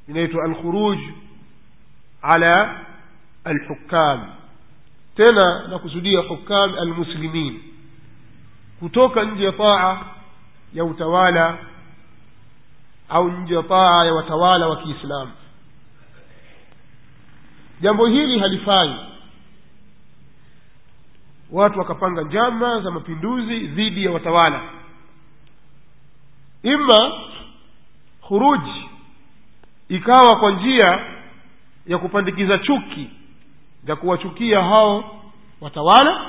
inaitwa alkhuruj ala alhukam tena nakusudia hukam almuslimin kutoka nje ya taa ya utawala au nje ya taa ya watawala wa kiislamu jambo hili halifai watu wakapanga njama za mapinduzi dhidi ya watawala ima khuruji ikawa kwa njia ya kupandikiza chuki za kuwachukia hao watawala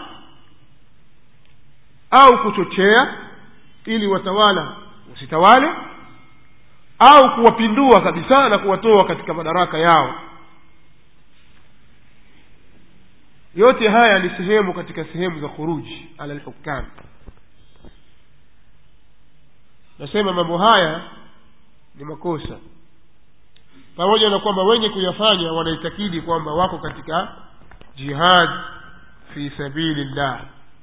au kuchochea ili watawala wasitawale au kuwapindua kabisa na kuwatoa katika madaraka yao yote haya ni sehemu katika sehemu za khuruji ala lhukam nasema mambo haya ni makosa pamoja na kwamba wenye kuyafanya wanaitakidi kwamba wako katika jihad fi sabili llah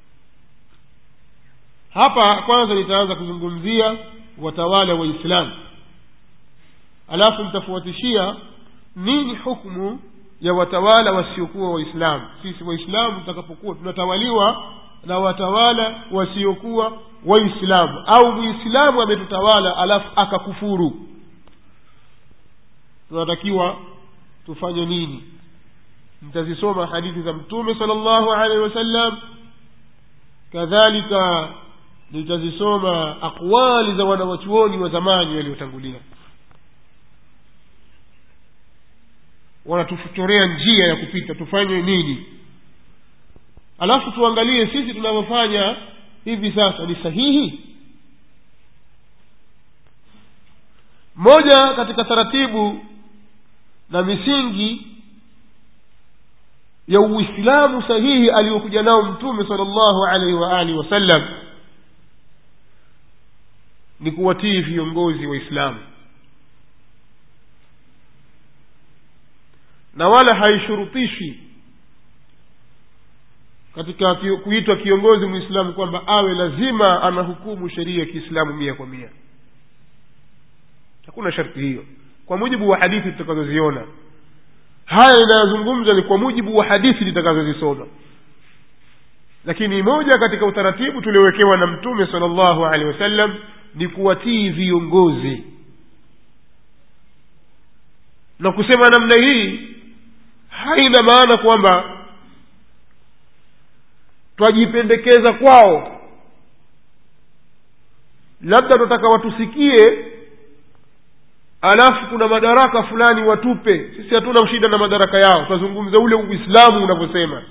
hapa kwanza nitaanza kuzungumzia watawala waislamu alafu nitafuatishia nini hukmu ya watawala wasiokuwa waislamu sisi waislamu tutakapokuwa tunatawaliwa na watawala wasiokuwa waislamu au muislamu ametutawala alafu akakufuru tunatakiwa tufanye nini mtazisoma hadithi za mtume sala llahu alehi wasallam kadhalika nitazisoma aqwali za wanawachuoni wa zamani waliotangulia wanatuchorea njia ya kupita tufanye nini alafu tuangalie sisi tunavyofanya hivi sasa ni sahihi moja katika taratibu na misingi ya uislamu sahihi aliyokuja nao mtume sala llahu alaihi wa alihi wasallam ni kuwatii viongozi waislamu na wala haishurutishi katika kuitwa kiongozi mwislamu kwamba awe lazima anahukumu sheria ya kiislamu mia kwa mia hakuna sharti hiyo kwa mujibu wa hadithi tutakazoziona haya inayozungumza ni kwa mujibu wa hadithi tutakazozisoma lakini moja katika utaratibu tuliowekewa na mtume sala llahu alehi wasallam ni kuwatii viongozi na kusema namna hii haina maana kwamba twajipendekeza kwao labda tunataka watusikie alafu kuna madaraka fulani watupe sisi hatuna shida na madaraka yao twazungumza ule uislamu unavyosema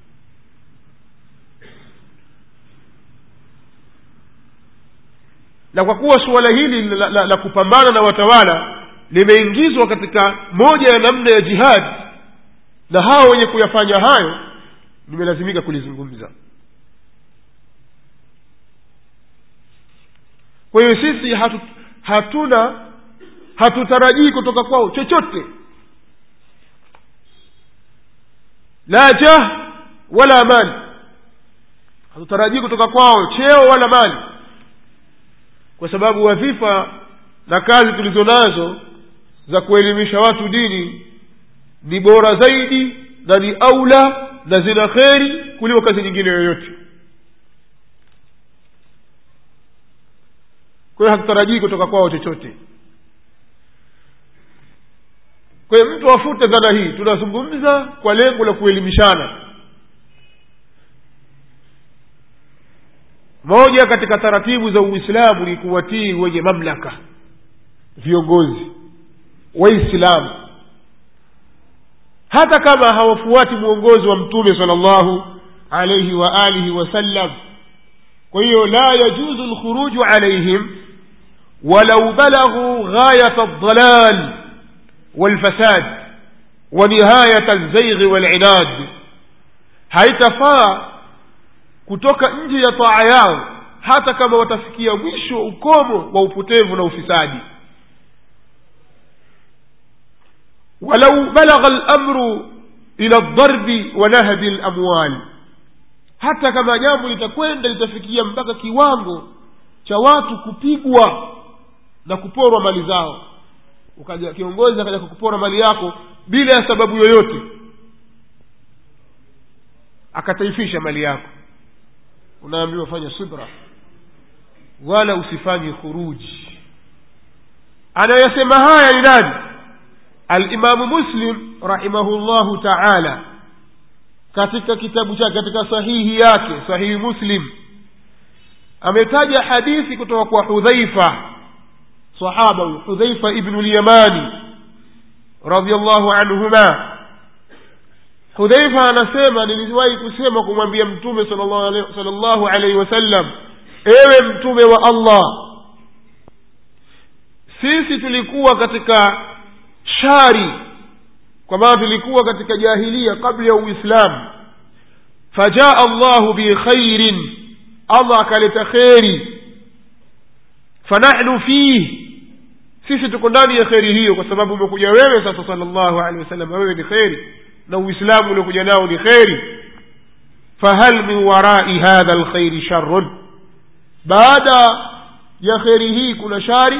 na kwa kuwa suala hili la, la, la kupambana na watawala limeingizwa katika moja ya namna ya jihadi na hao wenye kuyafanya hayo nimelazimika kulizungumza kwa hiyo sisi hatu, hatuna hatutarajii kutoka kwao chochote la jah wala mali hatutarajii kutoka kwao cheo wala mali kwa sababu wadhifa na kazi tulizo nazo za kuelimisha watu dini ni bora zaidi na ni aula na zina kheri kuliko kazi nyingine yoyote kwa hiyo hatutarajii kutoka kwao chochote kwa hiyo mtu afute dhana hii tunazungumza kwa lengo la kuelimishana moja katika taratibu za uislamu ni kuwatii wenye mamlaka viongozi waislamu hata kama hawafuati mwongozi wa mtume sala llahu alaihi wa alihi wasallam kwa hiyo la yajuzu lkhuruju alaihim walau balaghuu ghayata ldalal walfasad wa nihayata lzaighi walinad haitafaa kutoka nje ya taa yao hata kama watafikia mwisho ukomo wa upotevu na ufisadi walau balagha lamru ila ldarbi wa nahbi lamwal hata kama jambo litakwenda litafikia mpaka kiwango cha watu kupigwa na kuporwa mali zao ukaja kiongozi akaja kukupora mali yako bila ya sababu yoyote akataifisha mali yako unaambiwa fanya subra wala usifanye khuruji anayesema haya ni nani alimamu muslim rahimahullahu taala katika kitabu chake katika sahihi yake sahihi muslim ametaja hadithi kutoka kwa hudhaifa sahaba huyu hudhaifa ibnu lyamani radiallahu anhuma hudhaifa anasema niliwahi kusema kumwambia mtume sal llahu alaihi wasallam ewe mtume wa allah sisi tulikuwa katika shari kwa maana tulikuwa katika jahilia kabla ya uislamu fajaa allahu bikhairin allah akaleta kheri fanahnu fih sisi tuko ndani ya kheri hiyo kwa sababu umekuja wewe sasa sala llahu alehi wasallam wewe ni kheri na uislamu uliokuja nao ni kheri fahal min warai hadha lkhairi sharun baada ya kheri hii kuna shari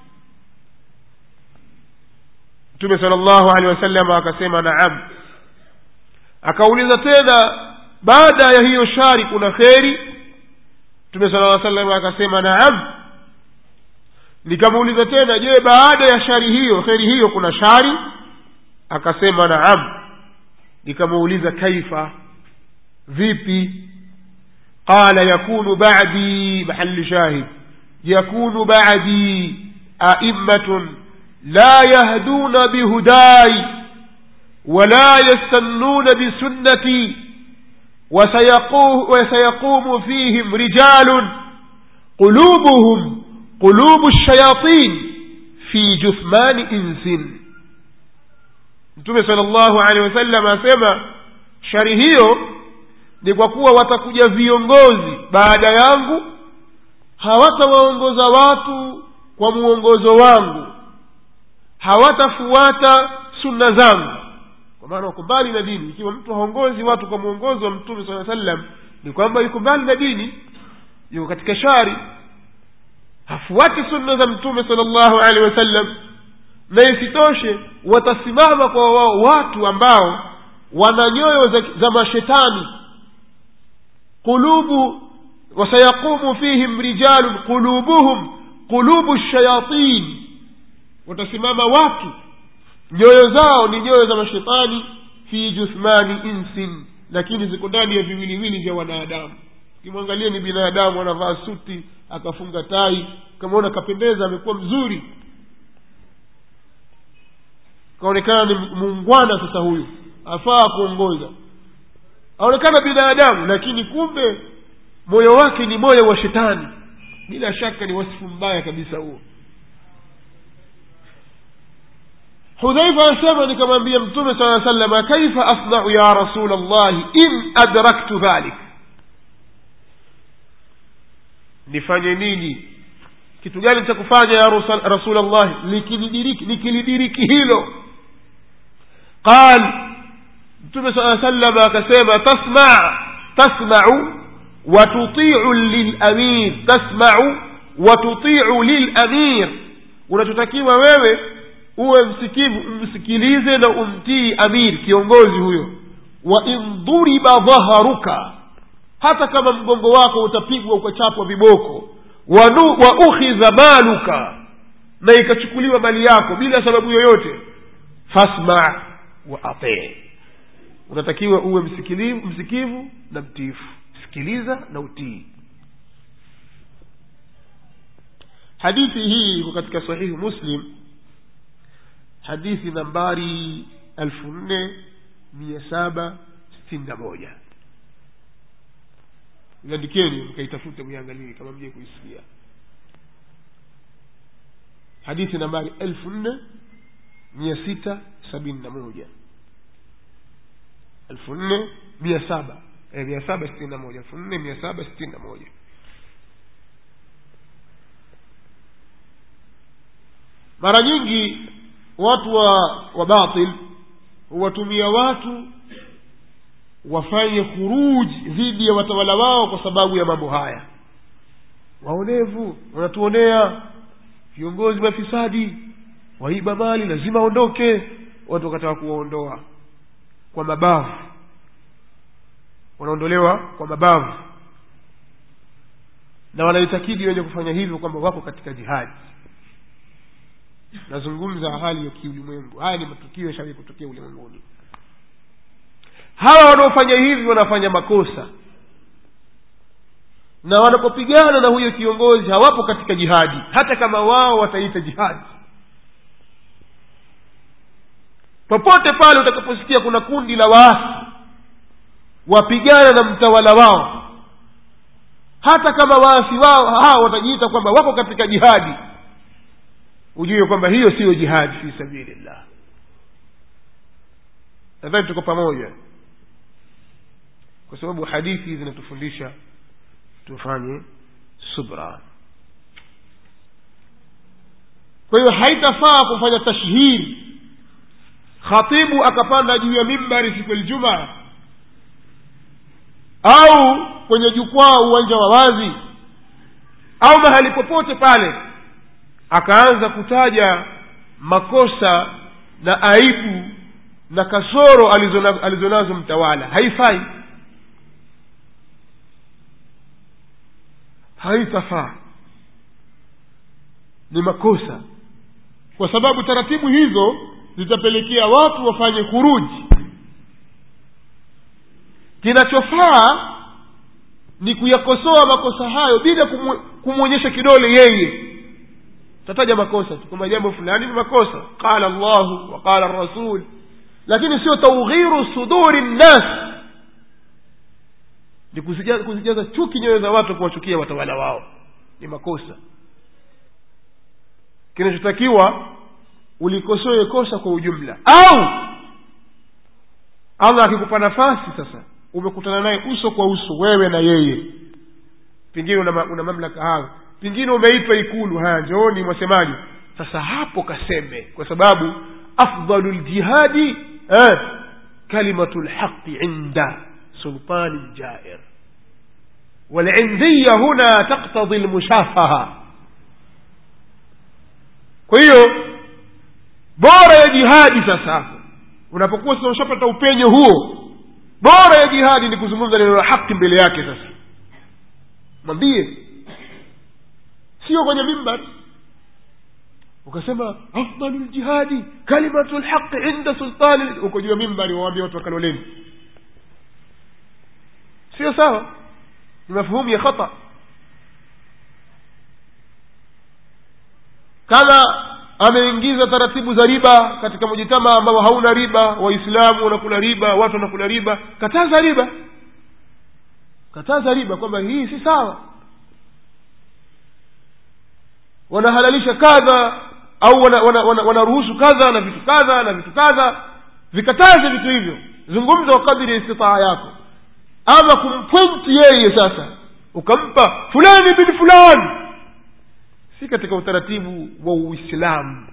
mtume sala llahu alehi wasallam akasema naam akauliza tena baada ya hiyo shari kuna kheri mtume sala lla salam akasema naam nikamuuliza tena je baada ya shari hiyo kheri hiyo kuna shari akasema naam nikamuuliza kaifa vipi qala yakunu badi mahali shahid yakunu badi aimmatun la yahduna bihudai wala yastannuna bisunnati وسيقوم فيهم رجال قلوبهم قلوب الشياطين في جثمان إنس mtume sala llahu alehi wasallam asema shari hiyo ni kwa kuwa watakuja viongozi baada yangu hawatawaongoza watu kwa muongozo wangu hawatafuata sunna zangu kwa maana wako mbali na dini ikiwa mtu haongozi watu kwa mwongozo wa mtume saa sallam ni kwamba yuko mbali na dini yuko katika shari hafuati sunna za mtume sala llahu alehi wasallam na isitoshe watasimama kwa wao watu ambao wana nyoyo za, za mashetani qulubu wasayaqumu fihim rijalun qulubuhum qulubu shayatin watasimama watu nyoyo zao ni nyoyo za mashetani fi juthmani insin lakini ziko ndani ya viwiliwili vya wanadamu ukimwangalia ni binadamu anavaa suti akafunga tai kamaona kapendeza amekuwa mzuri kaonekana ni muungwana sasa huyu afaa kuongoza aonekana binadamu lakini kumbe moyo wake ni moyo wa shetani bila shaka ni wasifu mbaya kabisa huo hudhaifa asema nikamwambia mtume saa salama kaifa asnau ya rasul llahi in adraktu dhalik nifanye nini kitu gani cha kufanya ya rasul llahi likilidiriki nikilidiriki hilo qal mtume saa salama akasema tasma tasmau watutiu lilamir tasmau watutiu lilamir unachotakiwa wewe uwe msikivu umsikilize na umtii amir kiongozi huyo wa in dhuriba dhaharuka hata kama mgongo wako utapigwa ukachapwa viboko wa ukhidha maluka na ikachukuliwa mali yako bila sababu yoyote fasma wa atii unatakiwa uwe msikilivu, msikivu na mtiifu sikiliza na utii hadithi hii iko katika sahihi muslim hadithi nambari elfu nne mia saba sitini na moja iandikeni mkaitafute mwiangalie kama mje kuisikia hadithi nambari elfu nne mia sita sabini na moja elfu nne mia saba eh, mia saba sitini na moja elfu nne mia saba sitini na moja mara nyingi watu wa wa batil huwatumia watu wafanye khuruji dhidi ya watawala wao kwa sababu ya mambo haya waonevu wanatuonea viongozi mafisadi waiba mali lazima aondoke watu wakataka kuwaondoa kwa mabavu wanaondolewa kwa mabavu na wanaitakidi wenye kufanya hivyo kwamba wako katika jihadi nazungumza hali ya kiulimwengu haya ni matukio yashawahi kutokea ulimwenguni hawa wanaofanya hivi wanafanya makosa na wanapopigana na huyo kiongozi hawapo katika jihadi hata kama wao wataita jihadi popote pale utakaposikia kuna kundi la waasi wapigana na mtawala wao hata kama waasi wao hao watajiita kwamba wako katika jihadi ujue kwamba hiyo siyo jihadi fi sabilillah nadhani tuko pamoja kwa sababu hadithi zinatufundisha tufanye subra kwa hiyo haitafaa kufanya tashhiri khatibu akapanda juu ya mimbari siku ya ljumaa au kwenye jukwaa uwanja wa wazi au mahali popote pale akaanza kutaja makosa na aibu na kasoro alizonazo alizo mtawala haifai haitafaa ni makosa kwa sababu taratibu hizo zitapelekea watu wafanye khuruji kinachofaa ni kuyakosoa makosa hayo bila kumwonyesha kidole yeye tataja makosa tu kwamba jambo fulani ni makosa qala llahu wa qala rasul lakini sio taughiru suduri nnas ni kuzijaza, kuzijaza chuki nyoyo za watu kuwachukia watawala wao ni makosa kinachotakiwa ulikosoe kosa kwa ujumla au allah akikupa nafasi sasa umekutana naye uso kwa uso wewe na yeye pengine una, una mamlaka hayo pengine umeitwa ikulu haya njooni mwasemaji sasa hapo kaseme kwa sababu afdalu ljihadi eh, kalimatu lhaqi inda sultani ljair walindhiya huna taktadhi lmushafaha kwa hiyo bora ya jihadi sasa hapo unapokuwa sasa ushapata upenyo huo bora ya jihadi ni kuzungumza neno la haki mbele yake sasa mwambie sio kwenye mimbar ukasema afdalu ljihadi kalimatu lhaqi inda sultani uko juu ya mimbari wawaambia watu wakaloleni sio sawa ni mafhumu ya khata kama ameingiza taratibu za riba katika mujitama ambao hauna riba waislamu wanakula riba watu wanakula riba kataza riba kataza riba kwamba hii si sawa wanahalalisha kadha au wanaruhusu wana, wana, wana kadha na vitu kadha na vitu kadha vikataze vitu hivyo zungumza kwa kadiri ya istitaa yako ama kumpwenti yeye sasa ukampa fulani bin fulani si katika utaratibu wa uislamu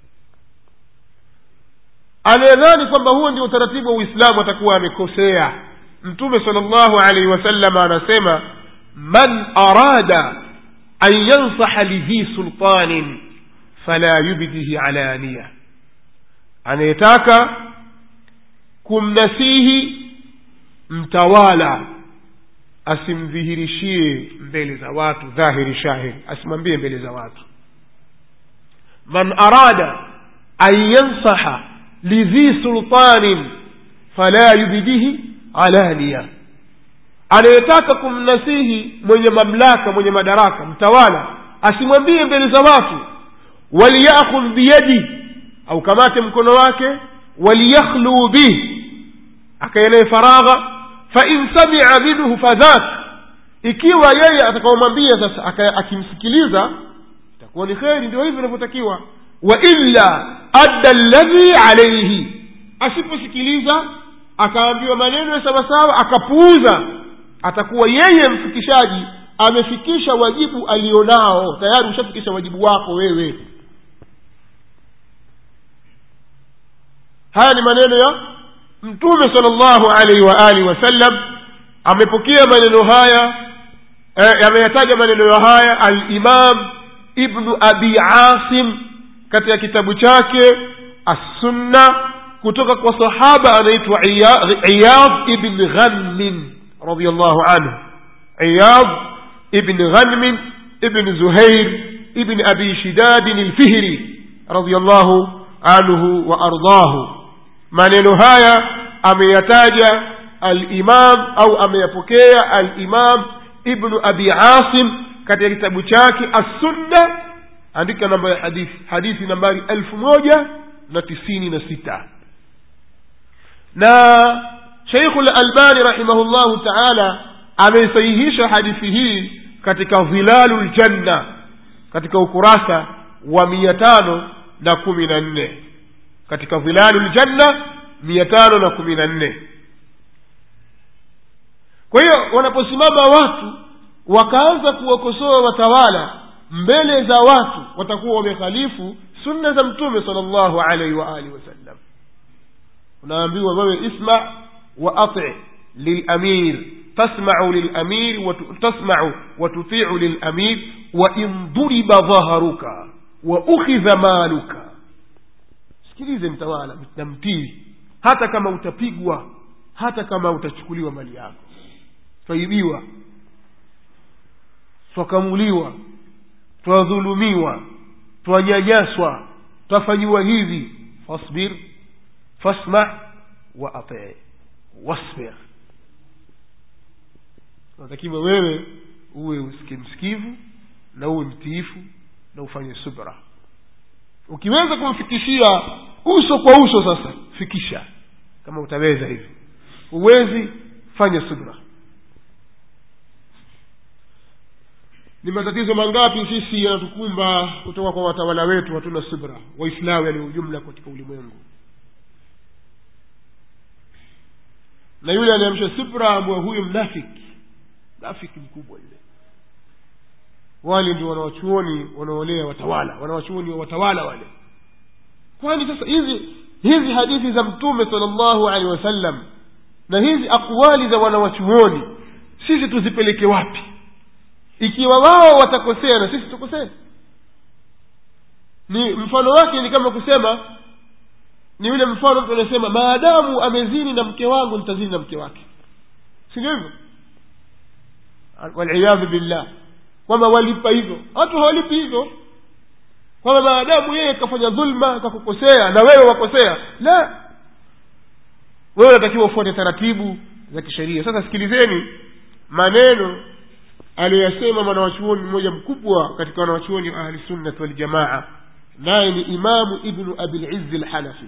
anayedhani kwamba huo ndio utaratibu wa uislamu atakuwa amekosea mtume sal llahu alaihi wasallam anasema man arada an yansaha lidhi sultanin fala yubdihi alaniya anayetaka kumnasihi mtawala asimdhihirishie mbele za watu dhahiri shahiri asimwambie mbele za watu man arada an yansaha lidhi sultanin fala yubdihi alaniya anayetaka kumnasihi mwenye mamlaka mwenye madaraka mtawala asimwambie mbele za watu waliyakhudh biyadi au kamate mkono wake waliyakhluu bih akaelee faragha fain samia minhu fadhak ikiwa yeye atakaomwambia sasa akimsikiliza itakuwa ni kheri ndio hivyo inavyotakiwa wa illa adda ladhi alaihi asiposikiliza akaambiwa maneno ya sawasawa akapuuza atakuwa yeye mfikishaji amefikisha wajibu alionao tayari ushafikisha wajibu wako wewe haya ni maneno ya mtume sal llahu alaihi wa alihi wasallam amepokea maneno haya eh, ameyataja maneno haya alimam ibnu abi asim katika kitabu chake assunna kutoka kwa sahaba anaitwa iyad ibn ghanmin radiallahu anhu iyad ibn ghanmin ibn zuhair ibn abi shidadin lfihri radiallahu anhu wa ardahu maneno haya ameyataja alimam au ameyapokea alimam ibnu abi asim katika kitabu chake assunna andika namba ya hadithi hadithi nambari elfu moja na tisini na sita na sheikhu lalbani rahimahullahu taala ameisahihisha hadithi hii katika dhilalu ljanna katika ukurasa wa mia tano na kumi na nne katika dhilalu ljanna mia tano na kumi na nne kwa hiyo wanaposimama watu wakaanza kuwakosoa watawala mbele za watu watakuwa wamekhalifu sunna za mtume sala llahu alaihi wa alihi wasallam unaambiwa wewe isma wa ati lilamir tasmau lilamir tasmau watutiu lilamir wain duriba dhaharuka wa ukhidha maluka sikilize mtawala na mtii hata kama utapigwa hata kama utachukuliwa mali yako twaibiwa twakamuliwa twadhulumiwa twanyanyaswa twafanyiwa hivi fasbir fasma wa atii wasbir unatakiwa wewe uwe usike msikivu na uwe mtiifu na ufanye subra ukiweza kumfikishia uso kwa uso sasa fikisha kama utaweza hivi huwezi fanya subra ni matatizo mangapi sisi yanatukumba kutoka kwa watawala wetu hatuna subra waislamu yani ujumla katika ulimwengu na yule anaamsha subra ambwa huyu mnafiki mnafiki mkubwa yule wale ndio wanawachuoni wanaolea watawala wanawachuoni wa watawala wale kwani sasa hizi hizi hadithi za mtume sala llahu alehi wasallam na hizi akwali za wanawachuoni sisi tuzipeleke wapi ikiwa wao watakosea na sisi tukosea ni mfano wake ni kama kusema ni yule mfano mtu anasema maadamu amezini na mke wangu nitazini na mke wake si ndio hivyo waliyadhu billah kwamba walipa hivyo watu hawalipi hivyo kwamba maadamu yeye kafanya dhulma kakukosea na wewe wakosea la wewe unatakiwa ufuate taratibu za kisheria sasa sikilizeni maneno aliyoyasema mwanawachuoni mmoja mkubwa katika wanawachuoni wa ahlisunnati waljamaa naye ni imamu ibnu abilizzi lhanafi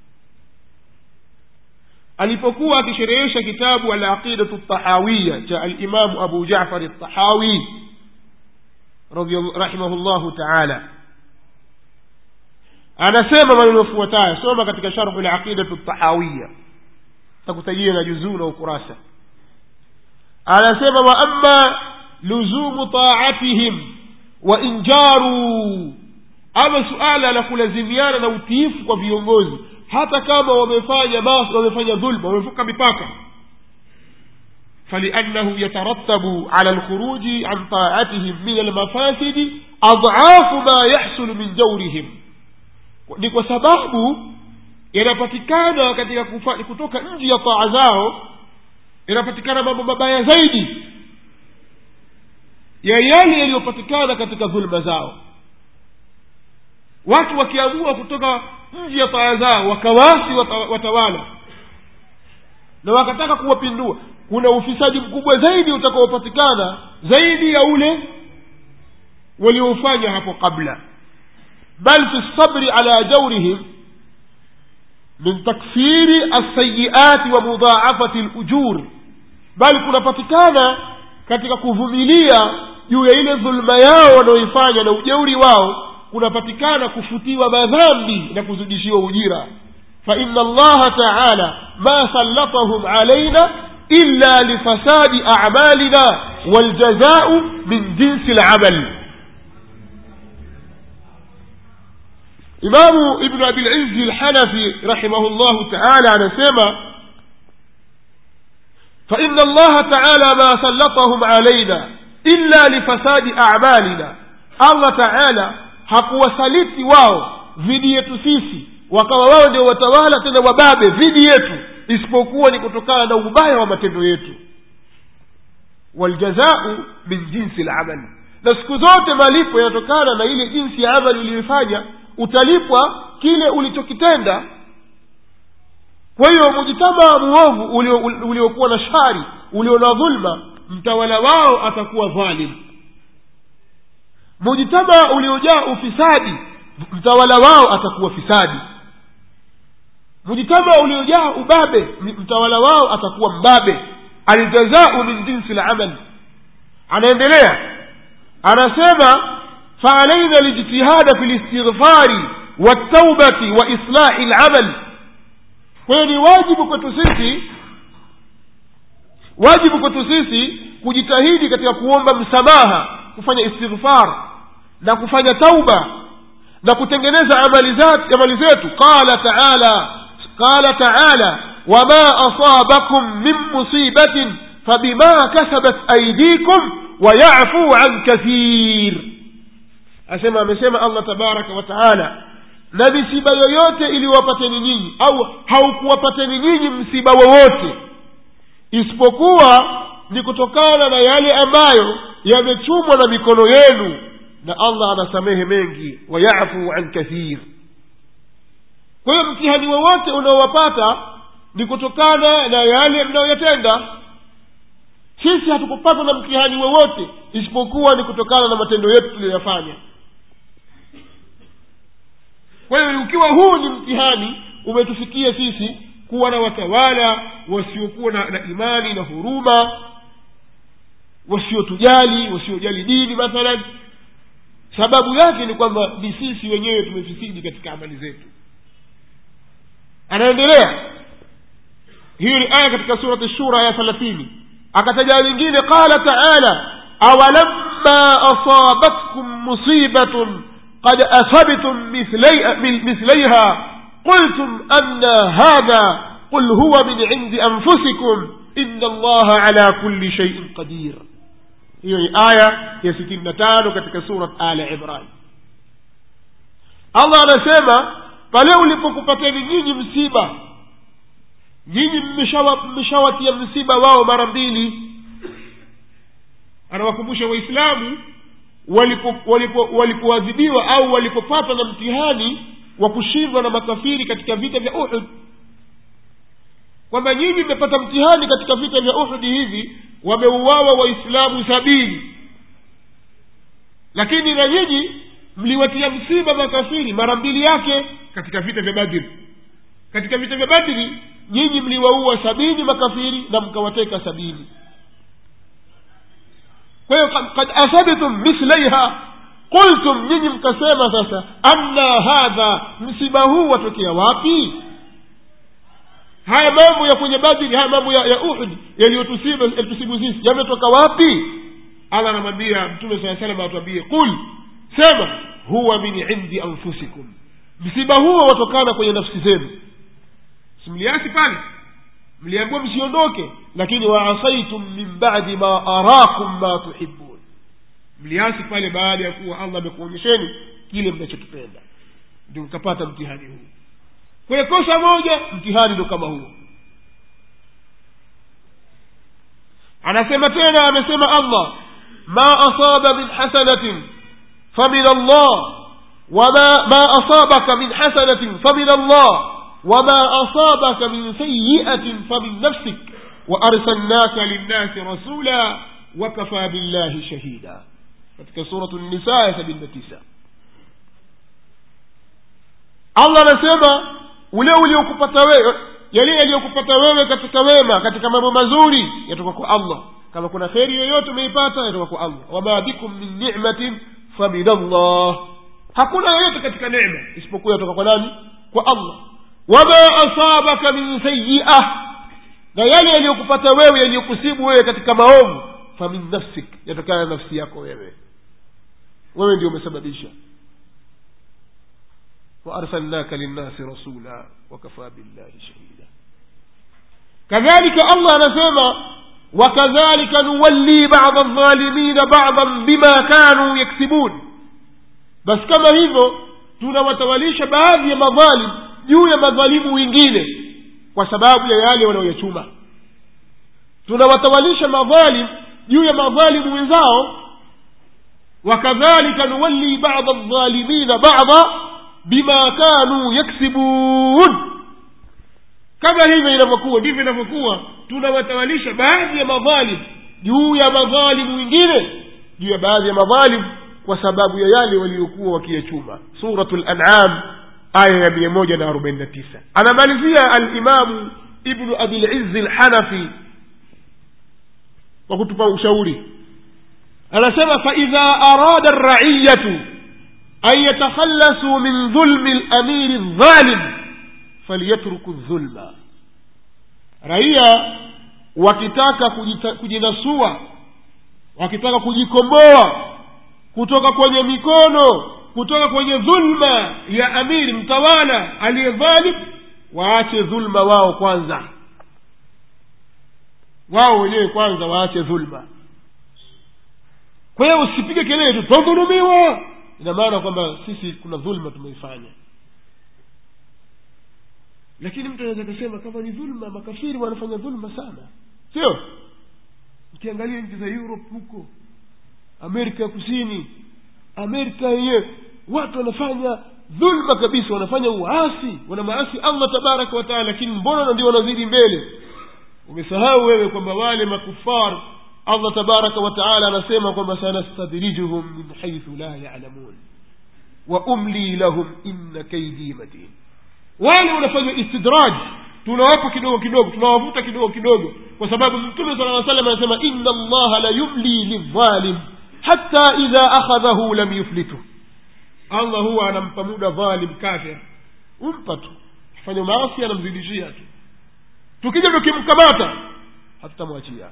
alipokuwa akisherehesha kitabu alaqidatu ltahawiya cha alimamu abu jafari ltahawi rahimahu llahu taala anasema maneno yafuatayo soma katika sharhu laqidatu ltahawiya takutajia na juzuu na ukurasa anasema wa ama luzumu taatihim wa injaruu ama suala la kulazimiana na utiifu kwa viongozi hata kama wamefanya mas wamefanya dhulma wamevuka mipaka فلأنه يترتب على الخروج عن طاعتهم من المفاسد أضعاف ما يحصل من جورهم ni kwa sababu yanapatikana katika kufa, kutoka nje ya taa zao yanapatikana mambo mabaya zaidi ya yale yaliyopatikana katika dhulma zao watu wakiamua kutoka nje ya taa zao wakawasi watawala na wakataka kuwapindua kuna ufisadi mkubwa zaidi utakaopatikana zaidi ya ule waliofanya hapo kabla bal fi lsabri ala jaurihim min takfiri alsayiati wa mudhaafati lujur bali kunapatikana katika kuvumilia juu ya ile dhulma yao wanaoifanya na ujeuri wao kunapatikana kufutiwa madhambi na kuzidishiwa ujira faina allaha taala ma sallatahum alaina illa lifasadi amalina waljazau min jinsi lamal imamu ibnu abilizzi lhanafi rahimahu llahu taala anasema فإن الله تعالى ما سلطهم علينا إلا لفساد أعمالنا الله تعالى hakuwasaliti wao dhidi yetu sisi wakawa wao ndio watawala tena wababe dhidi yetu isipokuwa ni kutokana na ubaya wa matendo yetu waljazau min jinsi lamali na siku zote malipo yanatokana na ile jinsi ya amali uliyoifanya utalipwa kile ulichokitenda kwa hiyo mujitamaa muovu uliokuwa ulio uliokuwa na shari ulio na dhulma mtawala wao atakuwa dhalim mujitamaa uliojaa ufisadi mtawala wao atakuwa fisadi mujitamaa uliojaa ubabe mtawala wao atakuwa mbabe aljazau min jinsi lamal anaendelea anasema faalaina lijtihada fi listighfari waltaubati wa islahi lamal kwa hiyo ni wajibu kwetu sisi wajibu kwetu sisi kujitahidi katika kuomba msamaha kufanya istighfar na kufanya tauba na kutengeneza amali zat- amali zetu qala taala qala taala wama asabakum min musibatin fabima kasabat aidikum wayafu an kathir asema amesema allah tabaraka wa taala na misiba yoyote iliwapateni nyinyi au haukuwapateni nyinyi msiba wowote isipokuwa ni kutokana na yale ambayo yamechumwa na mikono yenu na allah anasamehe mengi wayafu an kathir kwa hiyo mtihani wowote unaowapata ni kutokana na yale mnayoyatenda sisi hatukupatwa na mtihani wowote isipokuwa ni kutokana na matendo yetu tuliyoyafanya kwa hiyo ukiwa huu ni mtihani umetufikia sisi kuwa na watawala wasiokuwa na, na imani na huruma wasiotujali wasiojali dini mathalan sababu yake ni kwamba ni sisi wenyewe tumefisidi katika amali zetu anaendelea hiyo ni aya katika surati shura aya thelathini akataja lingine qala taala awalamma asabatkum musibatun قد أصبتم مثلي مثليها قلتم أن هذا قل هو من عند أنفسكم إن الله على كل شيء قدير hiyo ni aya ya sitini na tano katika surat ala imran allah anasema pale ulipokupateni nyinyi msiba nyinyi mmeshawatia msiba wao mara mbili anawakumbusha waislamu walipoadhibiwa walipo, walipo au walipopatwa na mtihani wa kushindwa na makafiri katika vita vya uhud kwamba nyinyi mmepata mtihani katika vita vya uhudi hivi wameuawa waislamu sabini lakini na nyinyi mliwatia msiba makafiri mara mbili yake katika vita vya badri katika vita vya badri nyinyi mliwaua sabini makafiri na mkawateka sabini kwa hiyo kad asabtum mithlaiha qultum nyinyi mkasema sasa anna hadha msiba huu watokea wapi haya mambo ya kwenye badri haya mambo ya, ya uhud yaliyotusibu yalitusibu sisi yametoka wapi allah anamwambia mtume saa salam atuambie qul sema huwa min indi anfusikum msiba huo watokana kwenye nafsi zenu simliasi pale mliambiwa msiondoke lakini waasaitum min badi ma arakum ma tuhibun mliasi pale baada ya kuwa allah amekuonyesheni kile mnachokipenda ndio mkapata mtihani huu kwenye kosa moja mtihani ndo kama huo anasema tena amesema allah ma asaba min hasanatin famin allah wama ma asabaka min hasanatin famin allah وما أصابك من سيئة فمن نفسك وأرسلناك للناس رسولا وكفى بالله شهيدا katika suratu nisa ya sabini na tisa allah anasema ule uliokupata wewe yale yaliyokupata wewe katika wema katika mambo mazuri yatoka kwa allah kama kuna kheri yoyote umeipata yatoka kwa allah wama bikum min nimatin famin allah hakuna yoyote katika nema isipokuwa yatoka kwa nani kwa allah wama asabaka min sayia na yale yaliyokupata wewe yaliyokusibu wewe katika maovu famin nafsik yatokana na nafsi yako wewe wewe ndio umesababisha waarsalnaka linnasi rasula wakafaa billahi shahida kadhalika allah anasema wakadhalika nuwalli bada aldhalimina badan bima kanu yaksibun basi kama hivyo tunawatawalisha baadhi ya madhalim juu ya madhalimu wengine kwa sababu ya yale wanaoyachuma tunawatawalisha madhalim juu ya madhalimu wenzao wakadhalika nuwalli bada aldhalimina bada bima kanuu yaksibun kama hivyo inavyokuwa ndivyo inavyokuwa tunawatawalisha baadhi ya madhalim juu ya madhalimu wengine juu ya baadhi ya madhalim kwa sababu ya yale waliokuwa wakiyachuma suratu lanam aya ya mia moja na arobaini na tisa anamalizia alimamu ibnu abilizzi lhanafi kwa kutupa ushauri anasema faidha arada raiyatu an yatakhalasuu min dhulmi lamiri ldhalim falyatruku dhulma raia wakitaka kujita, kujinasua wakitaka kujikomboa kutoka kwenye mikono kutoka kwenye dhulma ya amiri mtawala aliye dhalim waache dhulma wao kwanza wao wenyewe kwanza waache dhulma kwa hiyo usipige kelele tu twadhulumiwa ina maana kwamba sisi kuna dhulma tumeifanya lakini mtu anaweza akasema kama ni dhulma makafiri wanafanya dhulma sana sio ukiangalia nchi za europe huko amerika ya kusini amerika yenyewe watu wanafanya dhulma kabisa wanafanya uasi wana maasi allah tabaraka wataala lakini mbona ndio wanazidi mbele umesahau wewe kwamba wale makufar allah tabaraka wataala anasema kwamba sanastadrijuhum min haithu la yalamun wa umli lahum inna kaidi matin wale wanafanya istidraj tunawapa kidogo kidogo tunawavuta kidogo kidogo kwa sababu mtume sala aa salam anasema inna allaha la yumli lidhalim hata idha akhadhahu lam yuflitu allah huwa anampa muda dhalim kafir umpa tu fanya maasi anamzidishia tu tukija tukimkamata hatutamwachia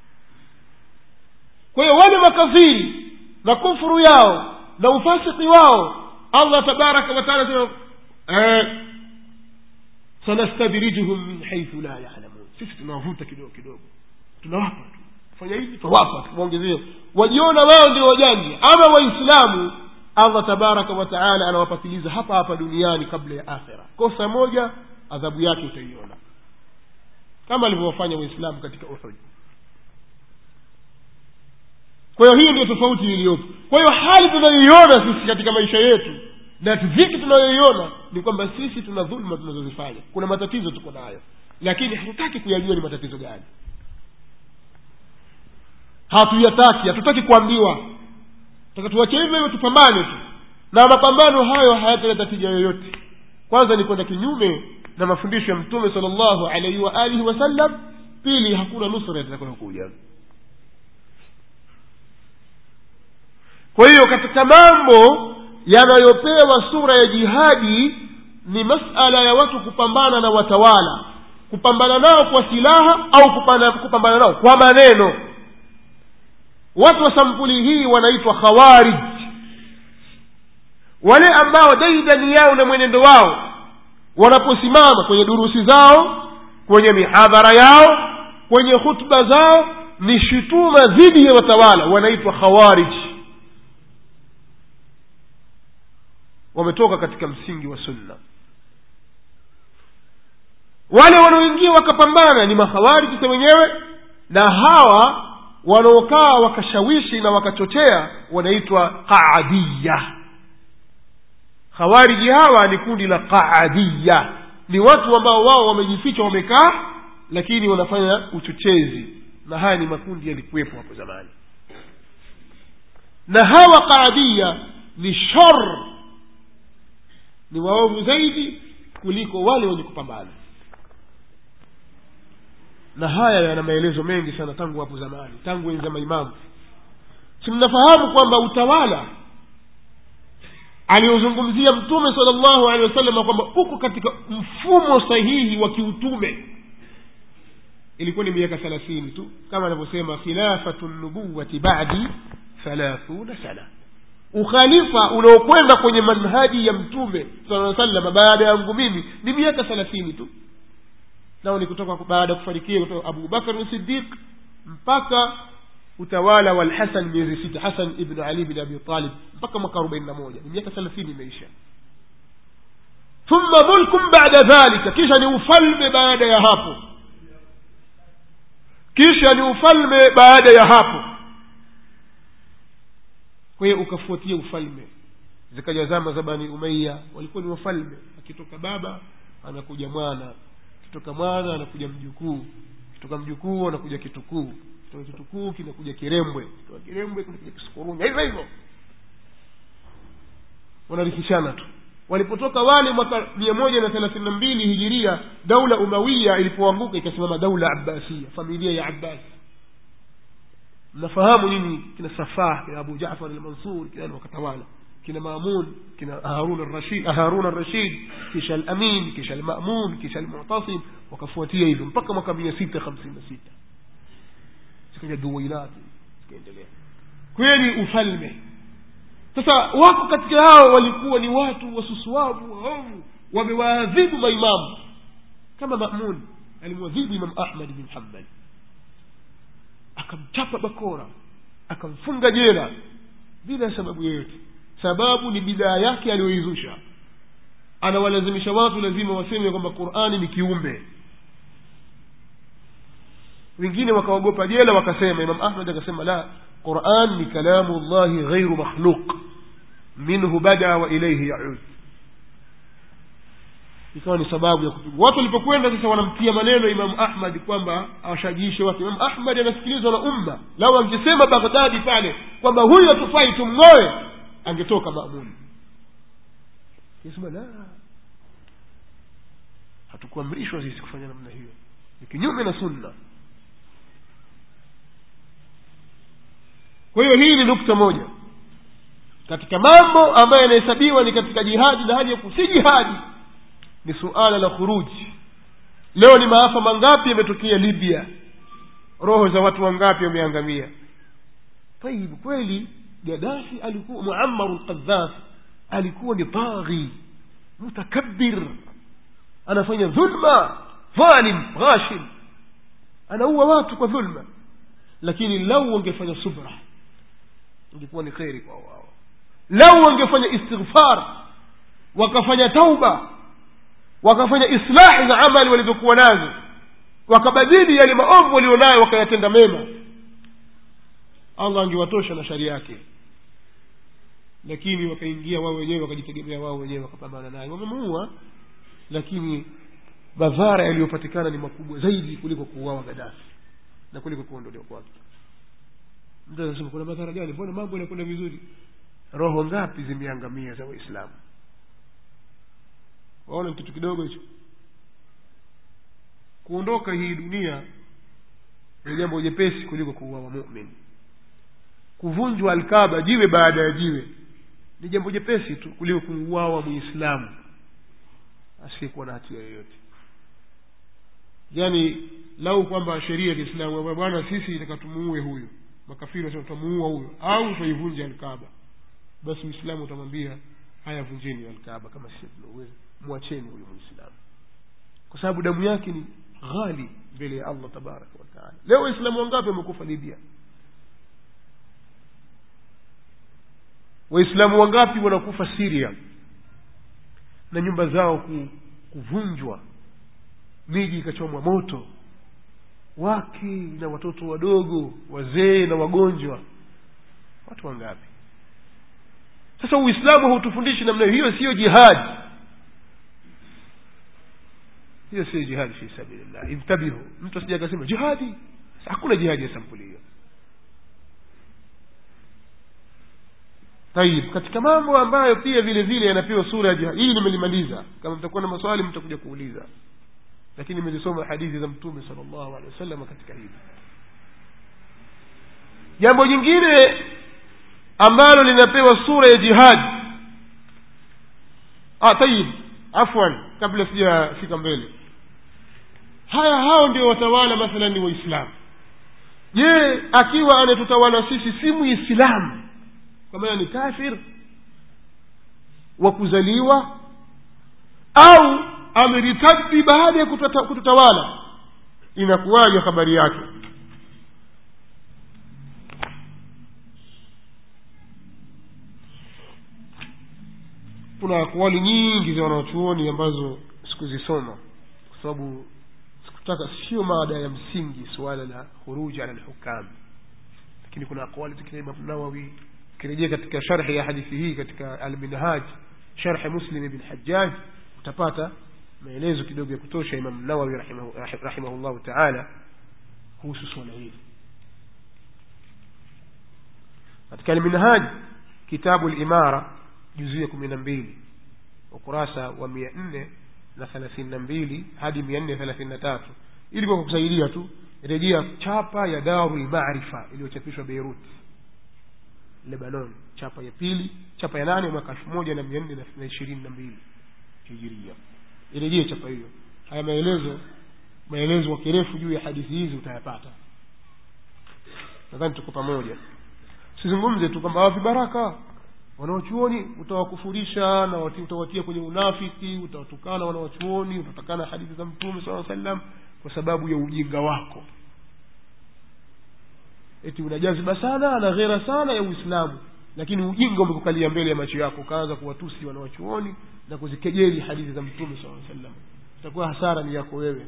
kwa hiyo wale makafiri na kufuru yao na ufasiki wao allah tabaraka wataala sema eh, sanastadrijuhum min haithu la yalamun sisi tunawavuta kidogo kidogo tunawapa tu fanya hivi tunawapa tuwaongezee wajiona wao ndio wajaji ama waislamu allah tabaraka wataala anawapatiliza hapa hapa duniani kabla ya akhira kosa moja adhabu yake utaiona kama alivyowafanya waislamu katika uhud kwa hiyo hiyo ndio tofauti iliyopo kwa hiyo hali tunayoiona sisi katika maisha yetu na dhiki tunayoiona ni kwamba sisi tuna dhuluma tunazozifanya kuna matatizo tuko nayo lakini hatutaki kuyajua ni matatizo gani hatuyataki hatutaki kuambiwa taka tuwache hivyo hivyo tupambane tu na mapambano hayo hayataleta tija yoyote kwanza ni kwenda kinyume na mafundisho ya mtume sala llahu alaihi wa alihi wasallam pili hakuna nusra itakayokuja kwa hiyo katika mambo yanayopewa sura ya jihadi ni masala ya watu kupambana na watawala kupambana nao kwa silaha au kupambana, kupambana nao kwa maneno watu wa sampuli hii wanaitwa khawarij wale ambao daidani yao na mwenendo wao wanaposimama kwenye durusi zao kwenye mihadhara yao kwenye hutuba zao ni shutuma dhidi ya watawala wanaitwa khawarij wametoka katika msingi wa sunna wale wanaoingia wakapambana ni makhawariji wenyewe na hawa wanaokaa wakashawishi na wakachochea wanaitwa qaadiya khawariji hawa ni kundi la qaadiya ni watu ambao wao wamejificha wamekaa lakini wanafanya uchochezi na haya ni makundi yalikuwepo hapo zamani na hawa qaadiya ni shar ni waovu zaidi kuliko wale wenye kupambana na haya yana maelezo mengi sana tangu hapo zamani tangu enzi za maimamu si mnafahamu kwamba utawala aliozungumzia mtume sala llahu alehi wasallam kwamba uko katika mfumo sahihi wa kiutume ilikuwa ni miaka thelathini tu kama anavyosema khilafatu nubuwati badi thalathuna sana ukhalifa unaokwenda kwenye manhaji ya mtume saa salama baada yangu mimi ni miaka thelathini tu nao ni kutoka baada ya kufarikia kutoka abu bakar sidiq mpaka utawala wa lhasan miezi sita hasan ibnu ali bin abi talib mpaka mwaka arobaini na moja ni miaka thelathini imeisha thumma mulkum bada dhalika kisha ni ufalme baada ya hapo kisha ni ufalme baada ya hapo kwa hiyo ukafuatia ufalme zikaja zama za bani umaiya walikuwa ni wafalme akitoka baba anakuja mwana akitoka mwana anakuja mjukuu akitoka mjukuu anakuja kitukuu kitoka kitukuu kinakuja kirembwe kitoka kirembwe kinakuja kisukurunya hivyo hivyo wanarithishana tu walipotoka wale mwaka mia moja na thelathini na mbili hijiria daula umawia ilipoanguka ikasimama daula abbasia familia ya abbasi mnafahamu nini kina safah kina abu jafar almansur kina wakatawala kina mamun kina harun arrashid harun arrashid kisha alamin kisha almamun kisha almutasim wakafuatia hivyo mpaka mwaka mia sita hamsini na sita zikaja duwailati zikaendelea kweli ufalme sasa wako katika hao walikuwa ni watu wasusuavu waovu wamewaadhibu maimamu kama mamun alimwadhibu imam ahmad bin hambali akamchapa bakora akamfunga jela bila sababu yoyote sababu ni bidaa yake aliyoizusha anawalazimisha watu lazima waseme kwamba qurani ni kiumbe wengine wakaogopa jela wakasema imam ahmad akasema la quran ni kalamu llahi ghairu makhluq minhu bada wa ilaihi yaud ikawa ni sababu ya kupigwa watu walipokwenda sasa wanamtia maneno imamu ahmad kwamba awashajiishe watu imamu ahmad anasikilizwa na umma lau angesema baghdadi pale kwamba huyu hatufai tumng'oe angetoka mamuni sema la hatukuamrishwa sisi kufanya namna hiyo ni kinyume na sunna kwa hiyo hii ni nukta moja katika mambo ambayo yanahesabiwa ni katika jihadi na hali ya si jihadi ni suala la khuruji leo ni maafa mangapi yametokea libya roho za watu wangapi wameangamia tayib kweli gadafi alikuwa muamaru lqadhaf alikuwa ni taghi mutakabir anafanya dhulma dhalim ghashim anaua watu kwa dhulma lakini lau wangefanya subra ingekuwa ni kheri kwa wao lau wangefanya istighfar wakafanya tauba wakafanya islahi za amali walizokuwa nazo wakabadili yale maovu walionayo wakayatenda mema allah angewatosha na shari yake lakini wakaingia wao wenyewe wakajitegemea wao wenyewe wakapambana naye wamemuua lakini madhara yaliyopatikana ni makubwa zaidi kuliko kuuawa gadafi na kuliko kuondolewa kwake mtu anasema kuna madhara gani mbona mambo yanakwenda vizuri roho ngapi zimeangamia za waislamu waona ni kitu kidogo hicho kuondoka hii dunia ni jambo jepesi kuliko kuuawa mumin kuvunjwa alkaba jiwe baada ya jiwe ni jambo jepesi tu kuliko kuuawa muislamu asiyekuwa na hatia yoyote yaani lau kwamba sheria ya kiislamu bwana sisi taka tumuue huyu makafiri wasema tutamuua huyu au tutaivunja alkaba basi mwislamu utamwambia haya vunjeni alkaba kama sisi tunauweza mwacheni huyu mwislamu kwa sababu damu yake ni ghali mbele ya allah tabaraka wataala leo waislamu wangapi wamekufa libya waislamu wangapi wanakufa siria na nyumba zao ku, kuvunjwa miji ikachomwa moto wake na watoto wadogo wazee na wagonjwa watu wangapi sasa uislamu hautufundishi namna hiyo hiyo siyo jihadi hiyo siyo jihadi fi sabilillah intabihu mtu asija akasema jihadi hakuna jihadi ya sampuli hiyo tayib katika mambo ambayo pia vile vile yanapewa sura ya jihadi hii nimelimaliza kama mtakuwa na maswali mtakuja kuuliza lakini nimezisoma hadithi za mtume sal llahu alehi wasallam katika hili jambo jingine ambalo linapewa sura ya jihadi ah, tayib afwan kabla sijafika mbele haya hao ndio watawala mathalan ni waislamu je akiwa anatutawala sisi si muislamu kwa maana ni kafir wa kuzaliwa au ameritadi baada ya kutata- kututawala inakuwaje habari yake kuna akwali nyingi za wanachuoni ambazo sikuzisoma kwa sababu sikutaka sio mada ya msingi suala la khuruji ala lhukam lakini kuna akwali za kina imam nawawi ukirejea katika sharhi ya hadithi hii katika alminhaj sharhi muslim ibn hajjaj utapata maelezo kidogo ya kutosha imam nawawi rahimahu- rahi- rahimahullahu taala kuhusu suala hili katika alminhaj kitabu limara juzuu ya kumi na mbili ukurasa wa mia nne na thelathini na mbili hadi mia nne thelathini na tatu ili kwa kusaidia tu rejea chapa ya daru lmarifa iliyochapishwa beirut lebanon chapa ya pili chapa ya nane mwaka elfu moja na mia nne na ishirini na mbili hijiria irejee chapa hiyo haya maelezo maelezo kwa kirefu juu ya hadithi hizi utayapata nadhani tuko pamoja sizungumze tu kwamba vibaraka wanawachuoni utawakufurisha na wati- utawatia kwenye unafiki utawatukana wanawachuoni utatakana hadithi za mtume saa sallam kwa sababu ya ujinga wako eti unajaziba sana na ghera sana ya uislamu lakini ujinga umekukalia mbele ya macho yako ukaanza kuwatusi wanawachuoni na kuzikejeli hadithi za mtume saa sallam itakuwa hasara ni yako wewe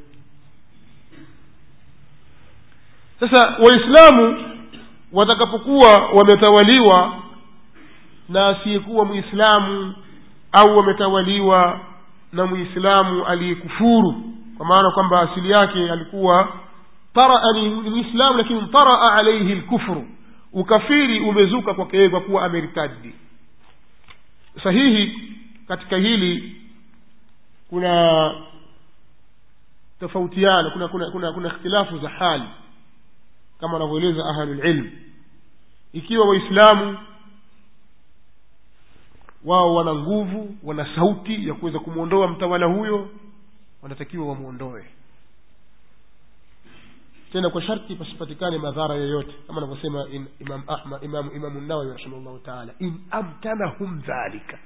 sasa waislamu watakapokuwa wametawaliwa na asiyekuwa mwislamu au wametawaliwa na mwislamu aliyekufuru kwa maana kwamba asili yake alikuwa taraa ni ni mwislamu lakini taraa alaihi lkufru ukafiri umezuka kwake yeye kwa kuwa ameritadi sahihi katika hili kuna tofautiana kuna kuna kuna, kuna ikhtilafu za hali kama wanavyoeleza ahlulilm ikiwa waislamu wao wana nguvu wana sauti ya kuweza kumwondoa mtawala huyo wanatakiwa wamwondoe tena kwa sharti pasipatikane madhara yoyote kama anavyosema in- imam ahmad imam imamu nawawi rahimahullahu taala in amkanahum dhalika